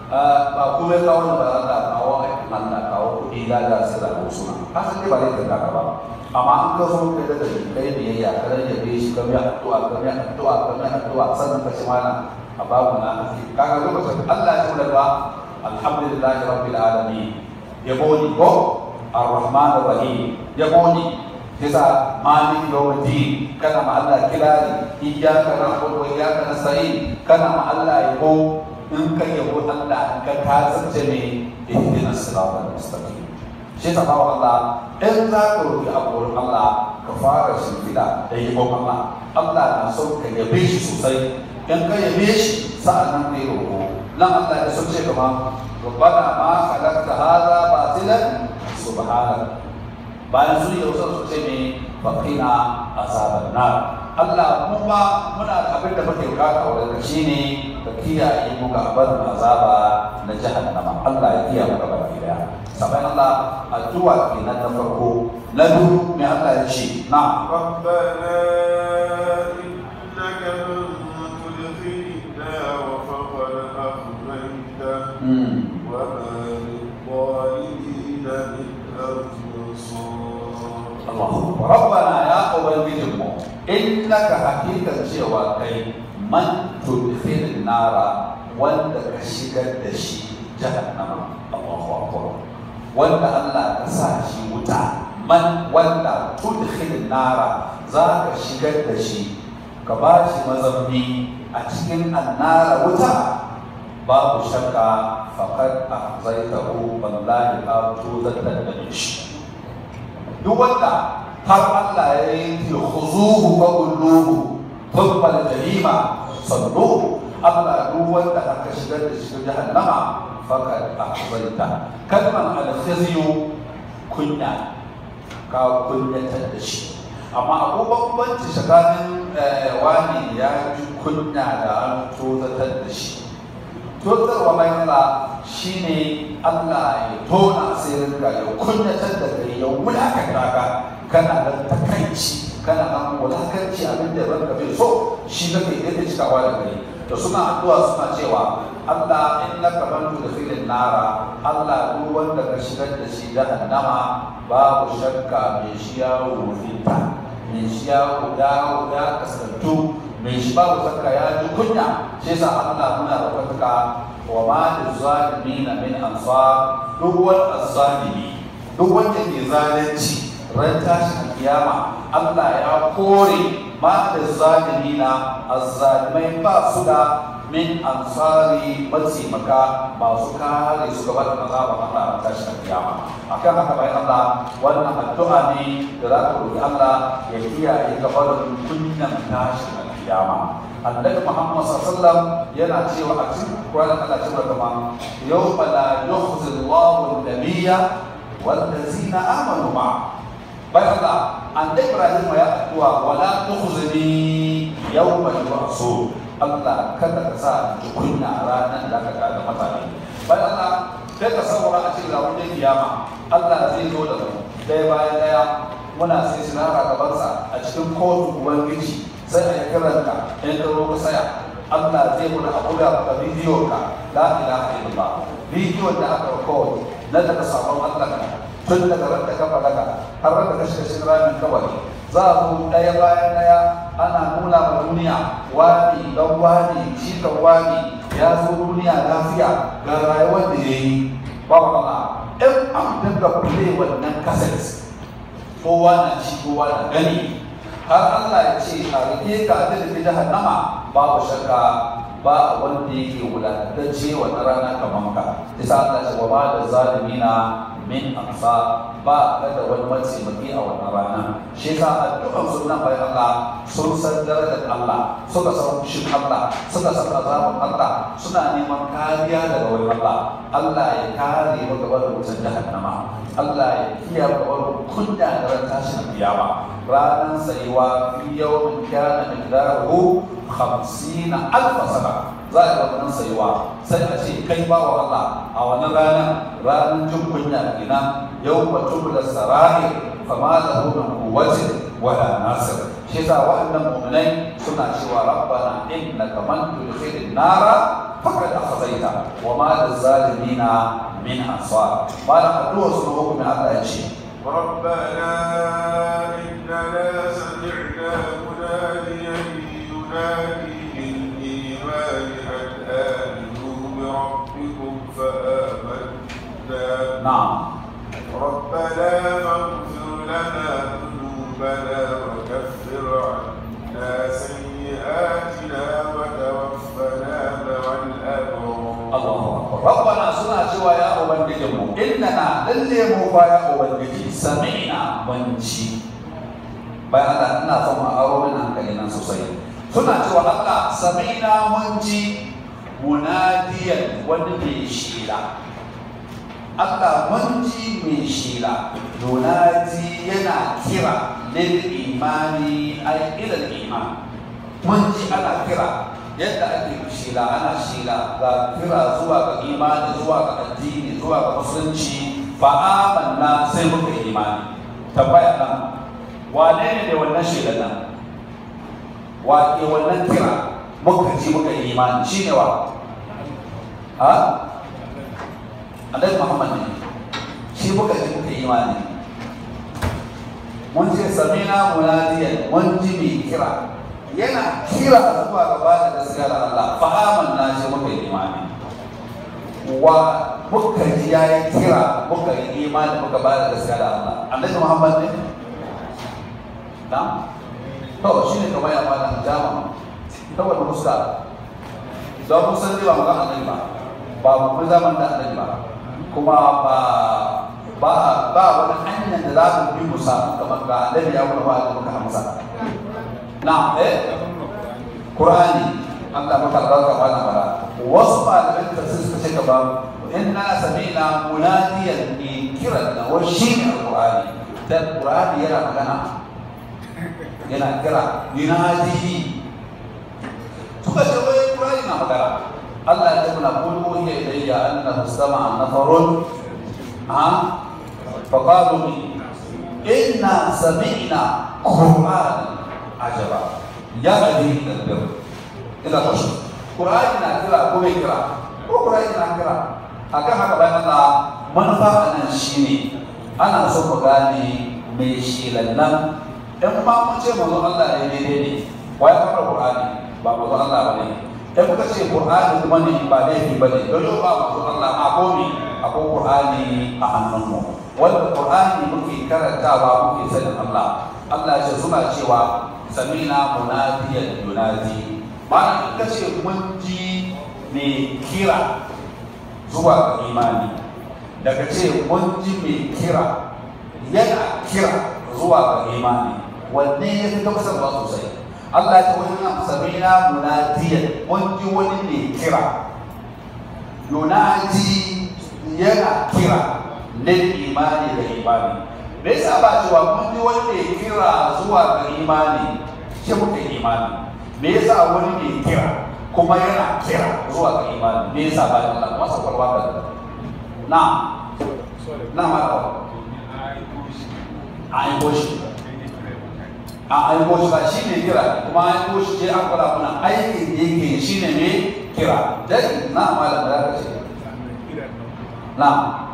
ba kuma kawo da ba Allah kawo aikin Allah kawo kuɗi da da sai da suna hasan dai ba zai tanka ka ba amma an ka zo kai da kai biyayya ka rage be shi ka biya addu'a ka biya addu'a ka biya addu'a sannan ka ci mana a babu na hafi kaga lokacin Allah ya kula da alhamdulillahi rabbil alamin yabo ni ko arrahman arrahim yabo ni kisa malik yawmiddin kana ma Allah kilari iyyaka na'budu wa iyyaka nasta'in kana ma Allah yabo in ka yabo Allah ka kasance ne ihdina siratal mustaqim shi ta bawa Allah in za ka roki abu Allah ka fara shimfiɗa da yabon Allah Allah na so ka yabe shi sosai in ka yabe shi sa'an nan ka yi roƙo nan Allah ya so ce kama ربنا ما خلقت هذا باطلا سبحانك bayan sun yi wasu su ce ne faƙina azabar nar Allah mu ma muna da abin da muke bukata wurin shi ne ka kiyaye mu ga barin azaba na jahannama Allah ya kiyaye mu gaba ki daya sabai Allah addu'a kenan na farko na biyu mai Allah ya ce na ربنا يا أبنجم إنك حقيقة cewa kai man tudkhil nara wanda ka shigar da shi jahannama Allahu akbar wanda Allah ka sa shi wuta man wanda tudkhil nara za ka shigar da shi ka ba shi mazamni a cikin annara wuta babu shakka faqad ahzaytahu wallahi ka tuzatan da shi duk wanda har Allah ya yi khuzuhu fa kulluhu thumma al-jahima sallu Allah duk wanda aka shigar da shi jahannama faqad ahzayta kalman al-khizyu kunya ka kunyatar da shi amma akwai bambanci tsakanin wani ya ji kunya da an tozatar da shi tozarwa bayan Allah shine Allah ya tona asirin ka ya kunyatar da kai ya wulakanta ka kana da takaici kana nan wulakanci abin da ranka bai so shi kake yadda cikawa da kai da suna addu'a suna cewa Allah innaka man tudkhilin nara Allah duk wanda ka shigar da shi jahannama babu shakka mai shi ya rufinta mai shi ya dawo ya kasantu mai shi babu shakka ya ji kunya shi yasa Allah muna da kwatuka wa ma lizalimin min ansar duk wani azzalimi duk wanda ke zalunci ran tashin kiyama Allah ya kore ma da zalimina azzalimai ba su da min ansari mataimaka masu kare su gaba da azabar Allah a tashin kiyama akan haka bai Allah wannan addu'a ne da za ka roki Allah ya kiyaye gaba da kunyan tashin kiyama annabi Muhammad sallallahu alaihi wasallam yana cewa a cikin Qur'ani Allah cewa kama yawma la yukhzi Allahu an-nabiyya wal-ladzina amanu ma'a bai Allah annabi Ibrahim ya addu'a wala tukhzini yawma yub'asun Allah kada ka sa ji kunya ranar da ka ga mutane bai Allah sai ka saura a cikin ranar kiyama Allah zai zo da mu daya bayan daya muna sai sinara gabansa a cikin kotu ubangiji sai a yi kiranka in ka zo ka saya Allah zai muna a buga maka bidiyo ka la ilaha illallah bidiyon da aka record na daga sabon Allah ka tun daga ran da ka balaga har ran da ka shiga cikin ramin kawai za a zo ɗaya bayan ɗaya ana nuna ma duniya wani dan wani shi kan wani ya zo duniya lafiya ga rayuwar da ya yi ba wa in an dinga play wannan cassette kowa na ci kowa na gani har Allah ya ce a rike ka da da jahannama babu shakka ba wanda yake wulatacce wannan rana kamar ka isa Allah ya ce wa ba da zalimina min amsa ba ka da wani mataimaki a wannan rana shi yasa addu'an sunan bai Allah sun san darajar Allah suka san fushin Allah suka san azaban Allah suna neman kariya daga wani Allah Allah ya kare mu gaba da wutar jahannama Allah ya kiyaye gaba kunya da ran tashin kiyama ranar tsayuwa fi yawmin kana miqdaruhu 50 alf sana za a ga wannan tsayuwa sai a ce kai ba wa Allah a wannan ranar ranar jin kunya kenan yau ba tubula sarai fama lahu min quwwatin wala nasir shi yasa waɗannan mu'minai suna cewa rabbana innaka man tudkhilin nara faqad akhzaita wa ma lizalimina min ansar bala addu'a sun hukumin Allah ya ce ربنا إننا سمعنا مناديا ينادي للإيمان أن آمنوا بربكم فآمنا نعم ربنا فاغفر لنا ذنوبنا وكفر عنا سيئاتنا وتوفنا مع الأبرار Allahu akbar rabbana suna cewa ya ubangiji mu innana lalle mu fa ya ubangiji sami'na mun ji bayan Allah ina son mu aro min hankali nan sosai suna cewa Allah sami'na mun ji munadiyan wani mai shila Allah mun ji mai shila munadi yana kira lil imani ay ila al iman mun ji ana kira yadda ake shila ana shila ga kira zuwa ga imani zuwa ga addini zuwa ga musulunci fa amanna sai muka yi imani tambaya nan wane ne da wannan shelan nan wa ke wannan kira muka ji muka yi imani shine wa ha annabi muhammad ne shi muka ji muka yi imani mun ce samina munadiyan mun ji mai kira yana kira zuwa gaba da gaskiya da Allah fa amanna shi muka yi imani wa muka ji ya yi kira muka yi imani muka ba da gaskiya da Allah annabi Muhammad ne na to shi ne kamar ya fara jama ta wani fuska don mun san ba magana annabi ba ba mu zaman da annabi ba kuma ba ba ba wani hanyar da za mu bi mu samu kamar ga annabi ya kuma ba da muka amsa na eh Qur'ani Allah maka albarka ba na bara wasu malamin tafsir suka ce gaba inna sami'na munadiyan bi kiran na wa shi ne Qur'ani dan Qur'ani yana magana yana kira yunadi suka ce wai Qur'ani na magana Allah ya ce muna qul hiya ilayya annahu istama'a nafarun ha faqalu inna sami'na Qur'anan ajaba ya hadi ila albir ila rushd qur'ani na kira ko bai kira ko qur'ani na kira akan haka bayan Allah manufa anan shine ana so ku gane mai shilan nan in ma mun ce manzo Allah ne daidai ne wai fara qur'ani ba manzo Allah ba ne in muka ce qur'ani kuma ne ba laifi ba ne don yau ba manzo Allah ma ko ne akwai qur'ani a hannunmu wanda qur'ani muke karantawa muke sanin Allah Allah ya ce suna cewa samina munadiyan yunadi ma'ana in ka ce mun ji mai kira zuwa ga imani daga ce mun ji mai kira yana kira zuwa ga imani wanne ya fi gamsarwa sosai Allah ya ce wani nan samina munadiyan mun ji wani mai kira yunadi yana kira lil imani da imani me yasa ba cewa mun ji wani mai kira zuwa ga imani shi muka imani me yasa wani mai kira kuma yana kira zuwa ga imani me yasa ba Allah masa kwalwa ka na na ma ka a yi boshi a yi boshi ba shi ne kira kuma a yi boshi ce an kwada kuna aikin da yake shi ne ne kira dai na ma da ka ce na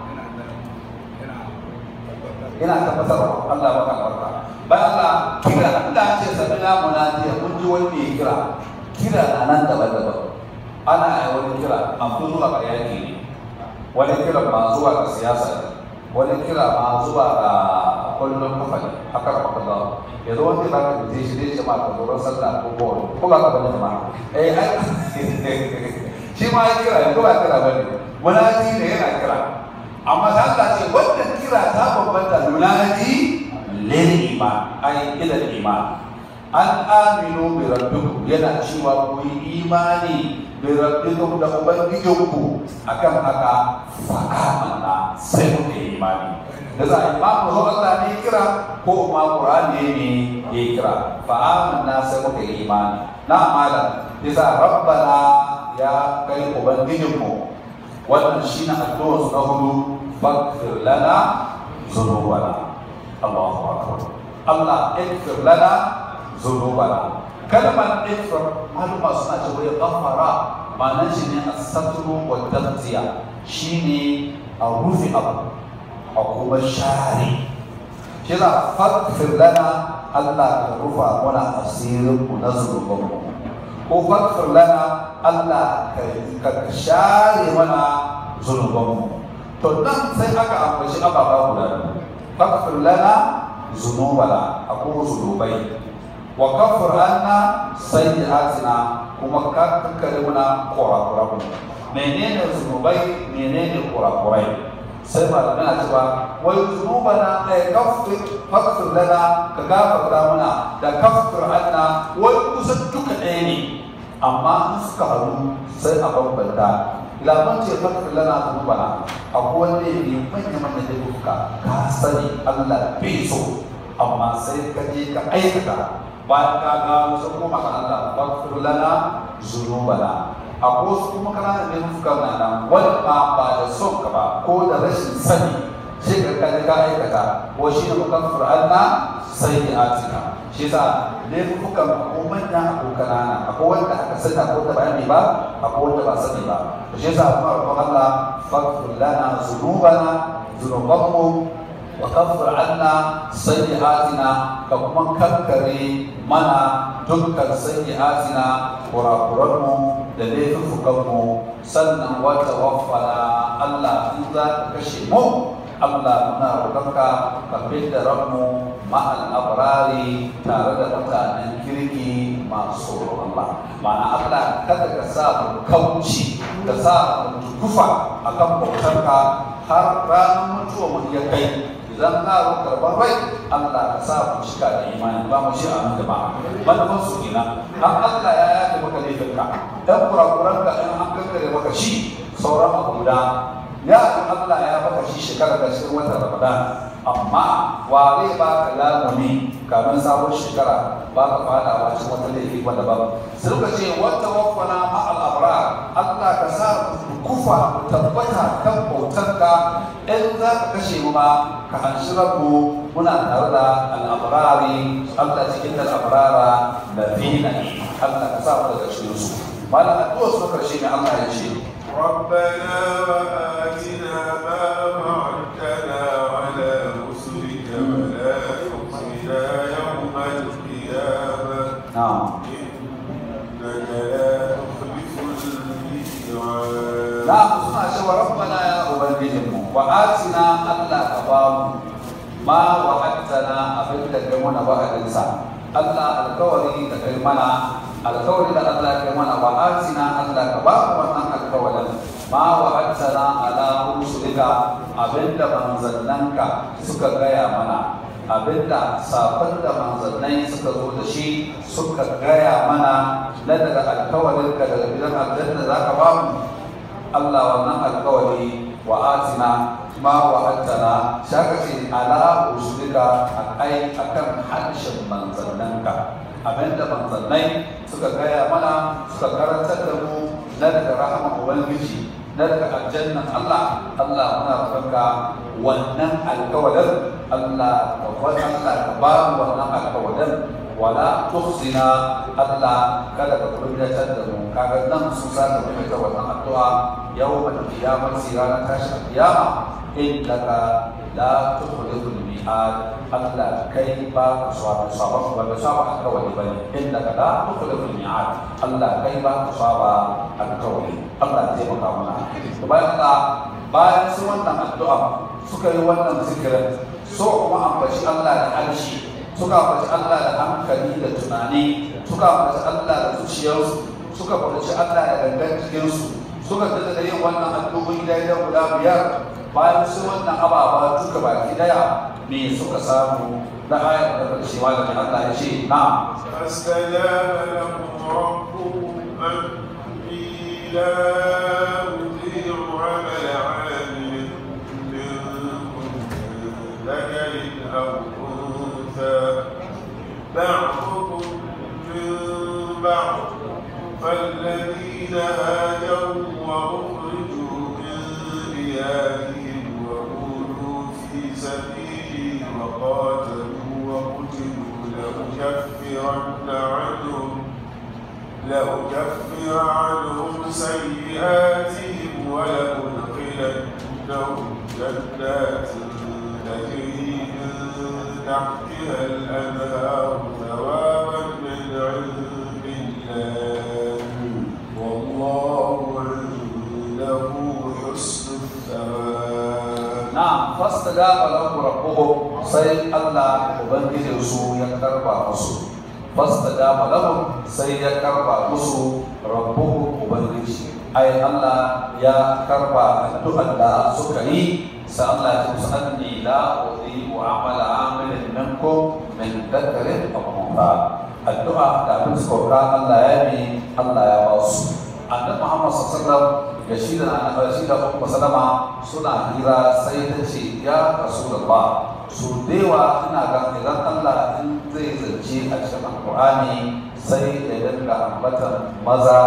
ina tabbatarwa Allah baka barka bayan Allah kira da an ce sabila munadiya mun ji wani mai kira kira na nan daban-daban ana yi wani kira an fi zuwa ga yaki ne wani kira ma zuwa ga siyasa ne wani kira ma zuwa ga kullum kafa ne haka da maka zawo yanzu wani kira ka fice shi zai ce ma ka tsoron sallah ko kowane ko ba ka bane ma eh ai shi ma ya kira ne ko ba kira bane munadi ne yana kira amma ta Allah ce wannan kira ta bambanta yunadi lil iman ay ila iman an aminu bi rabbikum yana cewa ku yi imani bi rabbikum da ubangijinku akan haka fa amanna sai ku yi imani da za a imamu zo Allah ne kira ko ma Qur'ani ne ya kira fa amanna sai ku yi imani na amala bisa rabbana ya kai ubangijinku wannan shi na addu'ar na hudu faghfir lana dhunubana Allahu akbar Allah ighfir lana dhunubana kalmar ighfir maluma suna cewa ya ghafara ma'anar shi ne as-satru wa taghziya shine a rufe abu a kuma share shi na faghfir lana Allah ka rufa mana asirin mu na zunubanmu ko faghfir lana Allah ka share mana zunubanmu to nan sai aka ambaci ababa guda faghfir lana zunubana akwai zunubai wa kafir anna sayyi'atina kuma ka kankare muna kurakuran menene zunubai menene kurakurai sai malamai na cewa wai zunubana ay kafir faghfir lana ka gafarta muna da kafir anna wai kusan duka ɗaya ne amma in suka haɗu sai a bambanta labar ce fakar lana zunubana akwai wanda ne manya-manya da duka ka sani Allah bai so amma sai ka je ka aikata bayan ka gano sun kuma ka Allah fakar lana zunubana akwai wasu kuma kana da duka na nan wani ma ba da son ka ba ko da rashin sani shi ka kaje ka aikata ko shi ne mukaffir anna sayyi'atina shi yasa laifukan ko manyan ko kanana akwai wanda aka sani ko da bayani ba akwai wanda ba sani ba to shi yasa kuma roƙon Allah faghfir lana dhunubana dhunubanmu wa kaffir anna sayyi'atina ka kuma kankare mana dukkan sayyi'atina kurakuranmu da laifukanmu sannan wata waffana Allah in za ka kashe mu Allah muna roƙonka ka fidda ranmu ma'al abrari tare da mutanen kirki masu tsoron Allah ma'ana Allah kada ka sa mu kauci ka sa mu tukufa akan bautarka har ranar mutuwa mu ya kai idan ka zo karɓar rai Allah ka sa mu cika da imani ba mu shi a nan gaba manufan su kenan har Allah ya yafe maka laifinka dan kurakuranka in an kankare maka shi sauran abu guda ya Allah ya baka shi shekara da cikin watan Ramadan amma wa zai ba ka lamuni kamin sabon shekara ba ka fada wa cikin wata laifi wanda ba sai suka ce wata wafana ma al'abra Allah ka sa mu kufa mu tabbata kan bautarka in za ka kashe mu ma ka hanshi mu muna tare da al'abrari Allah cikin al'abrara da fina Allah ka sa mu daga cikin su malam addu'a su karshe ne Allah ya ce ربنا وآتنا ما وعدتنا على رسلك ولا تخزنا يوم القيامة na'am إنك لا تخلف الميعاد za mu suna cewa rabbana ya ubangijinmu wa atina Allah ka ba mu ma wa'adtana abin da kai mana wa'adinsa Allah alkawari da kai mana alkawari da Allah kai mana wa atina Allah ka ba mu wannan alkawarin ma wa'adtana ala rusulika abinda manzannanka suka gaya mana abinda safar da manzannai suka zo da shi suka gaya mana na daga alkawarin ka daga gidan aljanna za ka ba mu Allah wannan alkawari wa atina ma wa'adtana shaka ce ala usulika akai akan harshen manzannanka abinda manzannai suka gaya mana suka karantar da mu na daga rahama ubangiji na daga aljannan Allah Allah muna roƙonka wannan alkawarin Allah ka bar Allah ka ba mu wannan alkawarin wala tuhzina Allah kada ka kunyatar da mu kaga nan su sa ka mai wannan addu'a yawmal qiyamati ranar tashin kiyama innaka la tukhliful mi'ad Allah kai ba ka saba saba ba ka saba alkawari bane innaka la tukhliful mi'ad Allah kai ba ka saba alkawari Allah zai maka mana to bayan Allah bayan su wannan addu'a suka yi wannan zikirin so kuma ambaci Allah da harshe suka faci Allah da hankali da tunani suka faci Allah da zuciyarsu suka faci Allah da gangan jikinsu suka tada da yin wannan addu'o'i da ya guda biyar bayan su wannan ababa duka baki daya me suka samu na ayar da karshe ma da Allah ya ce na فاستجاب لهم ربهم أني لا أضيع عمل عامل منكم من ذكر أو أنثى بعضكم من بعض فالذين هاجروا وأخرجوا من ديارهم وأوذوا في سبيلي وقاتلوا وقتلوا لأكفرن عنهم لأكفر عنهم سيئاتهم ولأدخلنهم جنات تجري من تحتها الأنهار ثوابا من عند الله والله عنده حسن الثواب na fastajaba lahu rabbuhum sai Allah ubangijin su ya karba musu fastajaba lahum sai ya karba musu rabbuhum ubangiji ai Allah ya karba addu'ar da suka yi sai Allah ya musu anni la udhi'u amala amilin minkum min dhakarin aw untha addu'a da abin suka Allah ya yi Allah ya ba su annabi Muhammad sallallahu alaihi wasallam da shi da annabi shi da Ummu Salama suna hira sai ta ce ya Rasulullah su dewa ina ga idan Allah in zai zance a cikin Alƙur'ani sai ya dinga ambatan maza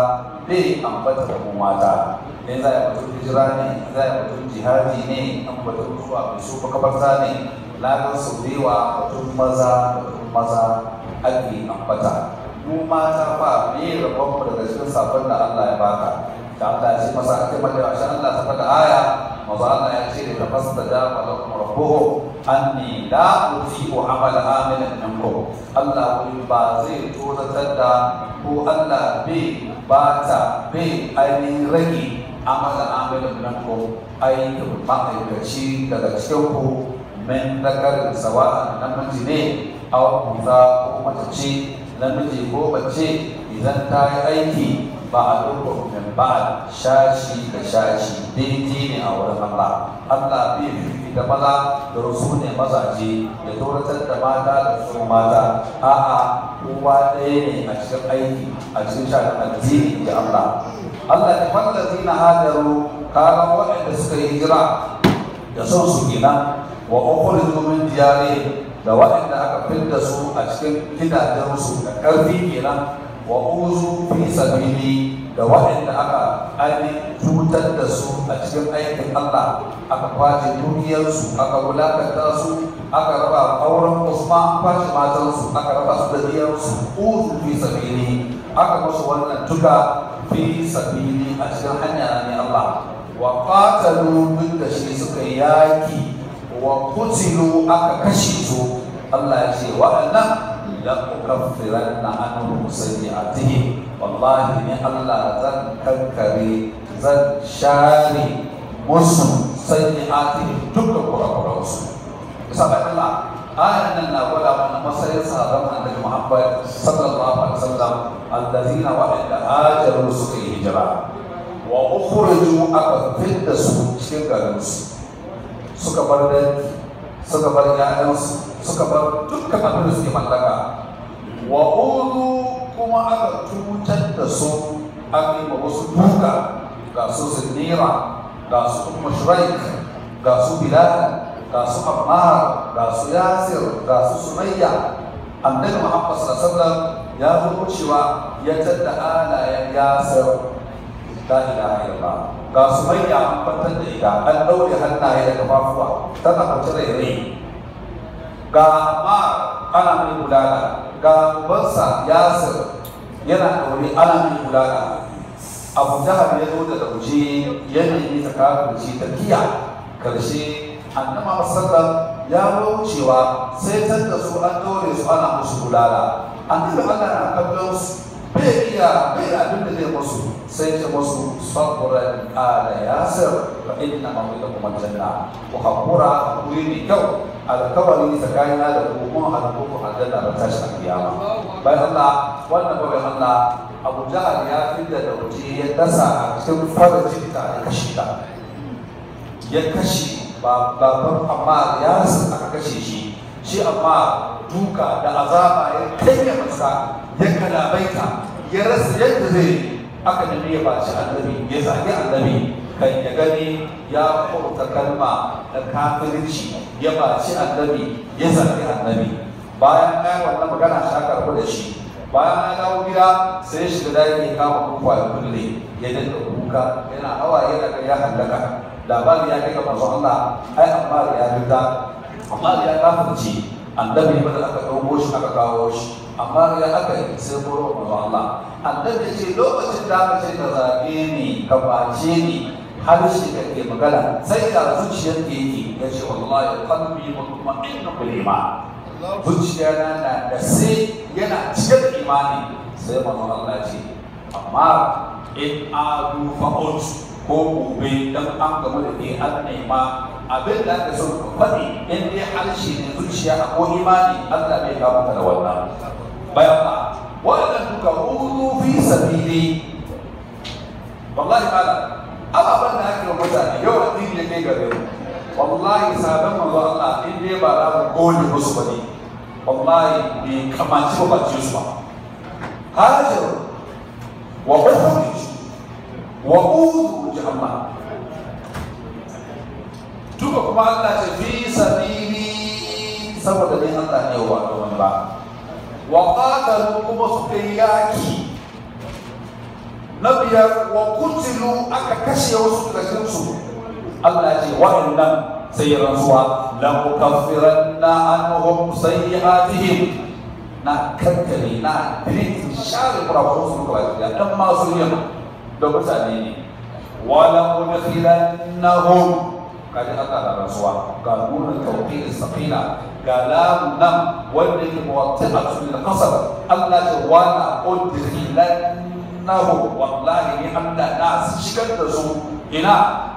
bai ambata da mu mata in za a yi batun hijira ne in za a yi batun jihadi ne an batun zuwa mai su makabarta ne lagar su dewa batun maza da batun maza ake ambata mu mata ba me rabon mu daga cikin sabon da Allah ya baka da Allah ya ce masa ake mata shi Allah ta faɗa aya maza Allah ya ce da tafas da da malakum rabbuhu anni la uti'u amala amilin minkum Allah wai ba zai tozatar da ko Allah bai bata bai ainihin rage amala amilin minkum aikin ma'aikaci daga cikin ku min dakarin sawa'an namiji ne aw kuza ko mace ce namiji ko mace idan ta yi aiki ba a dukkan min ba shashi da shashi daidai ne a wurin Allah Allah bai fifi da maza da rusu ne mazaje da tsoratar da mata da su mata a'a kowa ɗaya ne a cikin aiki a cikin shafin addini da Allah Allah ya fallazi na hadaru karan waɗanda suka yi hijira da son su kenan wa ukhriju min diyarihim da waɗanda aka fidda su a cikin gidajensu da ƙarfi kenan wa uzu fi sabili da waɗanda aka ainihin cutar da su a cikin aikin Allah aka kwace dukiyarsu aka wulakanta su aka raba auren Usman kwace matansu aka raba su da diyarsu uzu fi sabili aka musu wannan tuka fi sabili a cikin hanya ne Allah wa qatalu duk da shi suka yaki wa kutilu aka kashe su Allah ya ce waɗannan la ukaffiranna anhum sayyi'atihim wallahi ne Allah zan kankare zan share musu sayyi'atihim dukkan kurakuransu saboda Allah ayan nan na gwada mana matsayin sahabban annabi Muhammad sallallahu alaihi wasallam allazina wa'ada hajaru suka yi hijira wa ukhriju aka fitta su cikin garinsu suka bar dangi suka bar ƴaƴansu suka bar dukkan abin da suke mallaka wa udu kuma aka cutar da su aka yi wasu duka ga su zinira ga su kuma shuraik ga su bilal ga su ammar ga su yasir ga su sumayya annabi muhammad sallallahu alaihi wasallam ya zo cewa ya tadda alayen yasir la ilaha illallah ga su manya an kwantar da ita an ɗaure hannaye da kafafuwa tana kwace rairayi ga amma ana mai bulala ga ubansa yasir yana ɗaure ana mai bulala abu jahar ya zo da lauje ya nemi ta kafirci ta kiya karshe annama sallam ya wucewa sai tan da su an ɗaure su ana musu bulala annabi Allah na kallon su bai iya bai da abin da zai musu sai ce musu saburan ala yasir fa inna mawlakum aljanna ku hakura hakuri ne kyau alkawari tsakanina da ku mun haɗu ku aljanna ba tashi a kiyama bayan Allah wannan bayan Allah Abu Jahal ya fidda da waje ya dasa a cikin farajin ta ya kashe ta ya kashe baban amma ya aka kashe shi shi amma duka da azaba ya kai masa ya kalabaita ya rasa yadda zai aka nemi ya baci annabi ya zagi annabi kan ya gani ya furta kalma da kafirci ya baci annabi ya zagi annabi bayan ya wannan magana shi aka rabu da shi bayan ya dawo gida sai shiga daki ya kama kuka ya kulle ya dinga kuka yana hawaye daga ya hallaka labari ya kai ga manzo Allah ai amma ya fita amma ya kafirci annabi ba da aka ɗauko shi aka kawo shi amma ya aka yi sai buru manzo Allah annabi ce lokacin da aka ce ka zaɓe ni ka bace ni harshe ka ke magana sai da zuciyar ke yake ya ce wallahi qalbi mutma'innun bil iman zuciya na na da sai yana cike da imani sai manzo Allah ce amma in adu fa'ut ko gobe dan an gama da ke an nema abin da aka so ka faɗi in dai harshe ne zuciya ko imani Allah bai kawo maka da wannan bayan ba wannan duka hudu fi sabili wallahi mala ababen da ake mutane yau addini ya kai gare mu wallahi sabon manzo Allah in dai ba za mu gode musu ba ne wallahi bai kamaci ba bace su ba hajar wa ukhrij wa udu jama'a duka kuma Allah ce fi sabili saboda dai Allah ne wa da wani ba wa qatalu kuma suka yi yaki na biyar wa kutilu aka kashe wasu daga cikin su Allah ya ce wa'annan sai ya rantsuwa la mukaffiranna anhum sayyi'atihim na kankare na delete share kurakuran su kawai da dan masu yin da mutane ne wala udkhilannahum kaji aka da rasuwa ga nuna tawqil saqila ga lam nam wanda yake muwatti'atu lil qasr Allah ce wala udkhilannahum wallahi ni Allah na shigar da su ina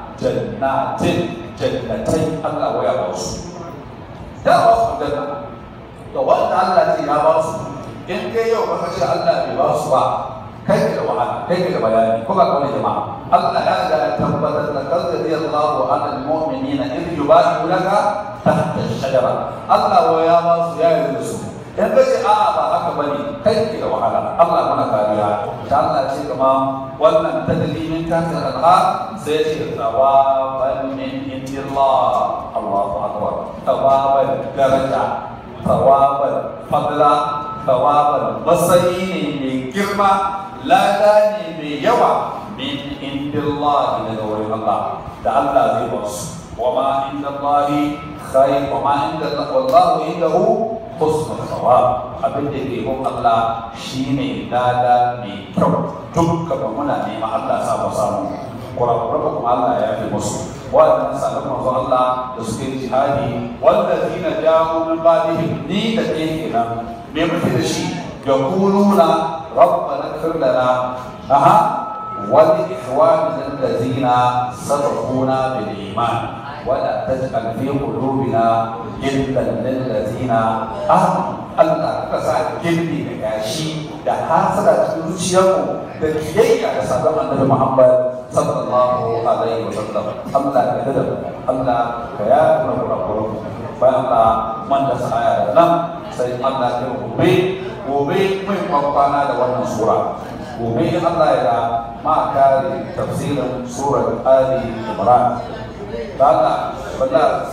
jannatin jannatai Allah waya ba su da ba su janna to wanda Allah ce ya ba su in kai yau ka ce Allah bai ba su ba kai da wahala kai da bayani ko ba kawai jama'a Allah ya ga ya tabbatar da kalli Allahu ala almu'minina in yubayyi'unaka tahta ash-shajara Allah wa ya ba su ya yi su in ka ce a'a ba haka bane kai ke da wahala Allah muna kariya da Allah ce kuma wannan tadlimin tahta al-anhar sai ce tawaban min indillah Allahu akbar tawaban daraja tawaban fadla tawaban masayi ne mai girma lada ne mai yawa min indillahi daga wurin Allah da Allah zai ba su wa ma inda Allahi khair wa ma inda wallahu indahu husnul thawab abin da ke gun Allah shine lada mai kyau dukkan muna neman Allah sa ba samu kurakuran kuma Allah ya fi musu waɗannan sabon manzo Allah da suke jihadi wanda zina jawo min ba'dihim ni da ke kenan me muke da shi yaquluna rabbana ighfir lana aha wa li ikhwanina allazina sabaquna bil iman ولا تجعل في قلوبنا غلا للذين امنوا Allah ka sa gilli da gashi da hasara cikin zuciyarmu da kiyayya da sabon annabi Muhammad sallallahu alaihi wa sallam Allah ka dada Allah ka ya kura kura kura bayan Allah man da aya da nan sai Allah ya gobe gobe mai kwana da wannan sura gobe Allah ya ma kare tafsirin surar Ali Imran Allah Allah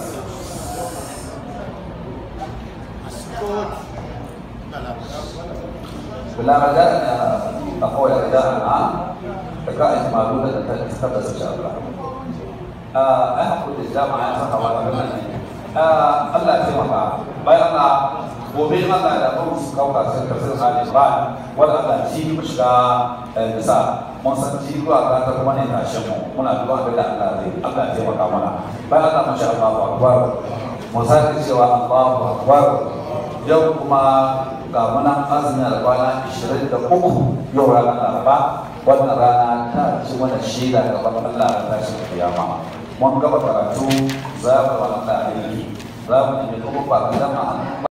بلا رجاء أقول رداء العام فكائن معلومة تتحدث إن شاء الله أحكم الجامعة صحة Allah ya taimaka bayan Allah gobe Allah da mun su kauka sun tafsir Ali Imran wanda Allah shi mu shiga bisa mun san shi zuwa ga ta kuma ne tashin mu muna duba abin da Allah zai Allah ya taimaka mana bayan Allah masha Allah akbar mu sake cewa Allahu akbar yau kuma ga muna azumin kwana 23 yau ranar Laraba wannan rana ta ci mana shaida gaban Allah ta tashi kiyama mun gaba karatu za mu wa Allah aiki za mu nemi kuma ba ka zama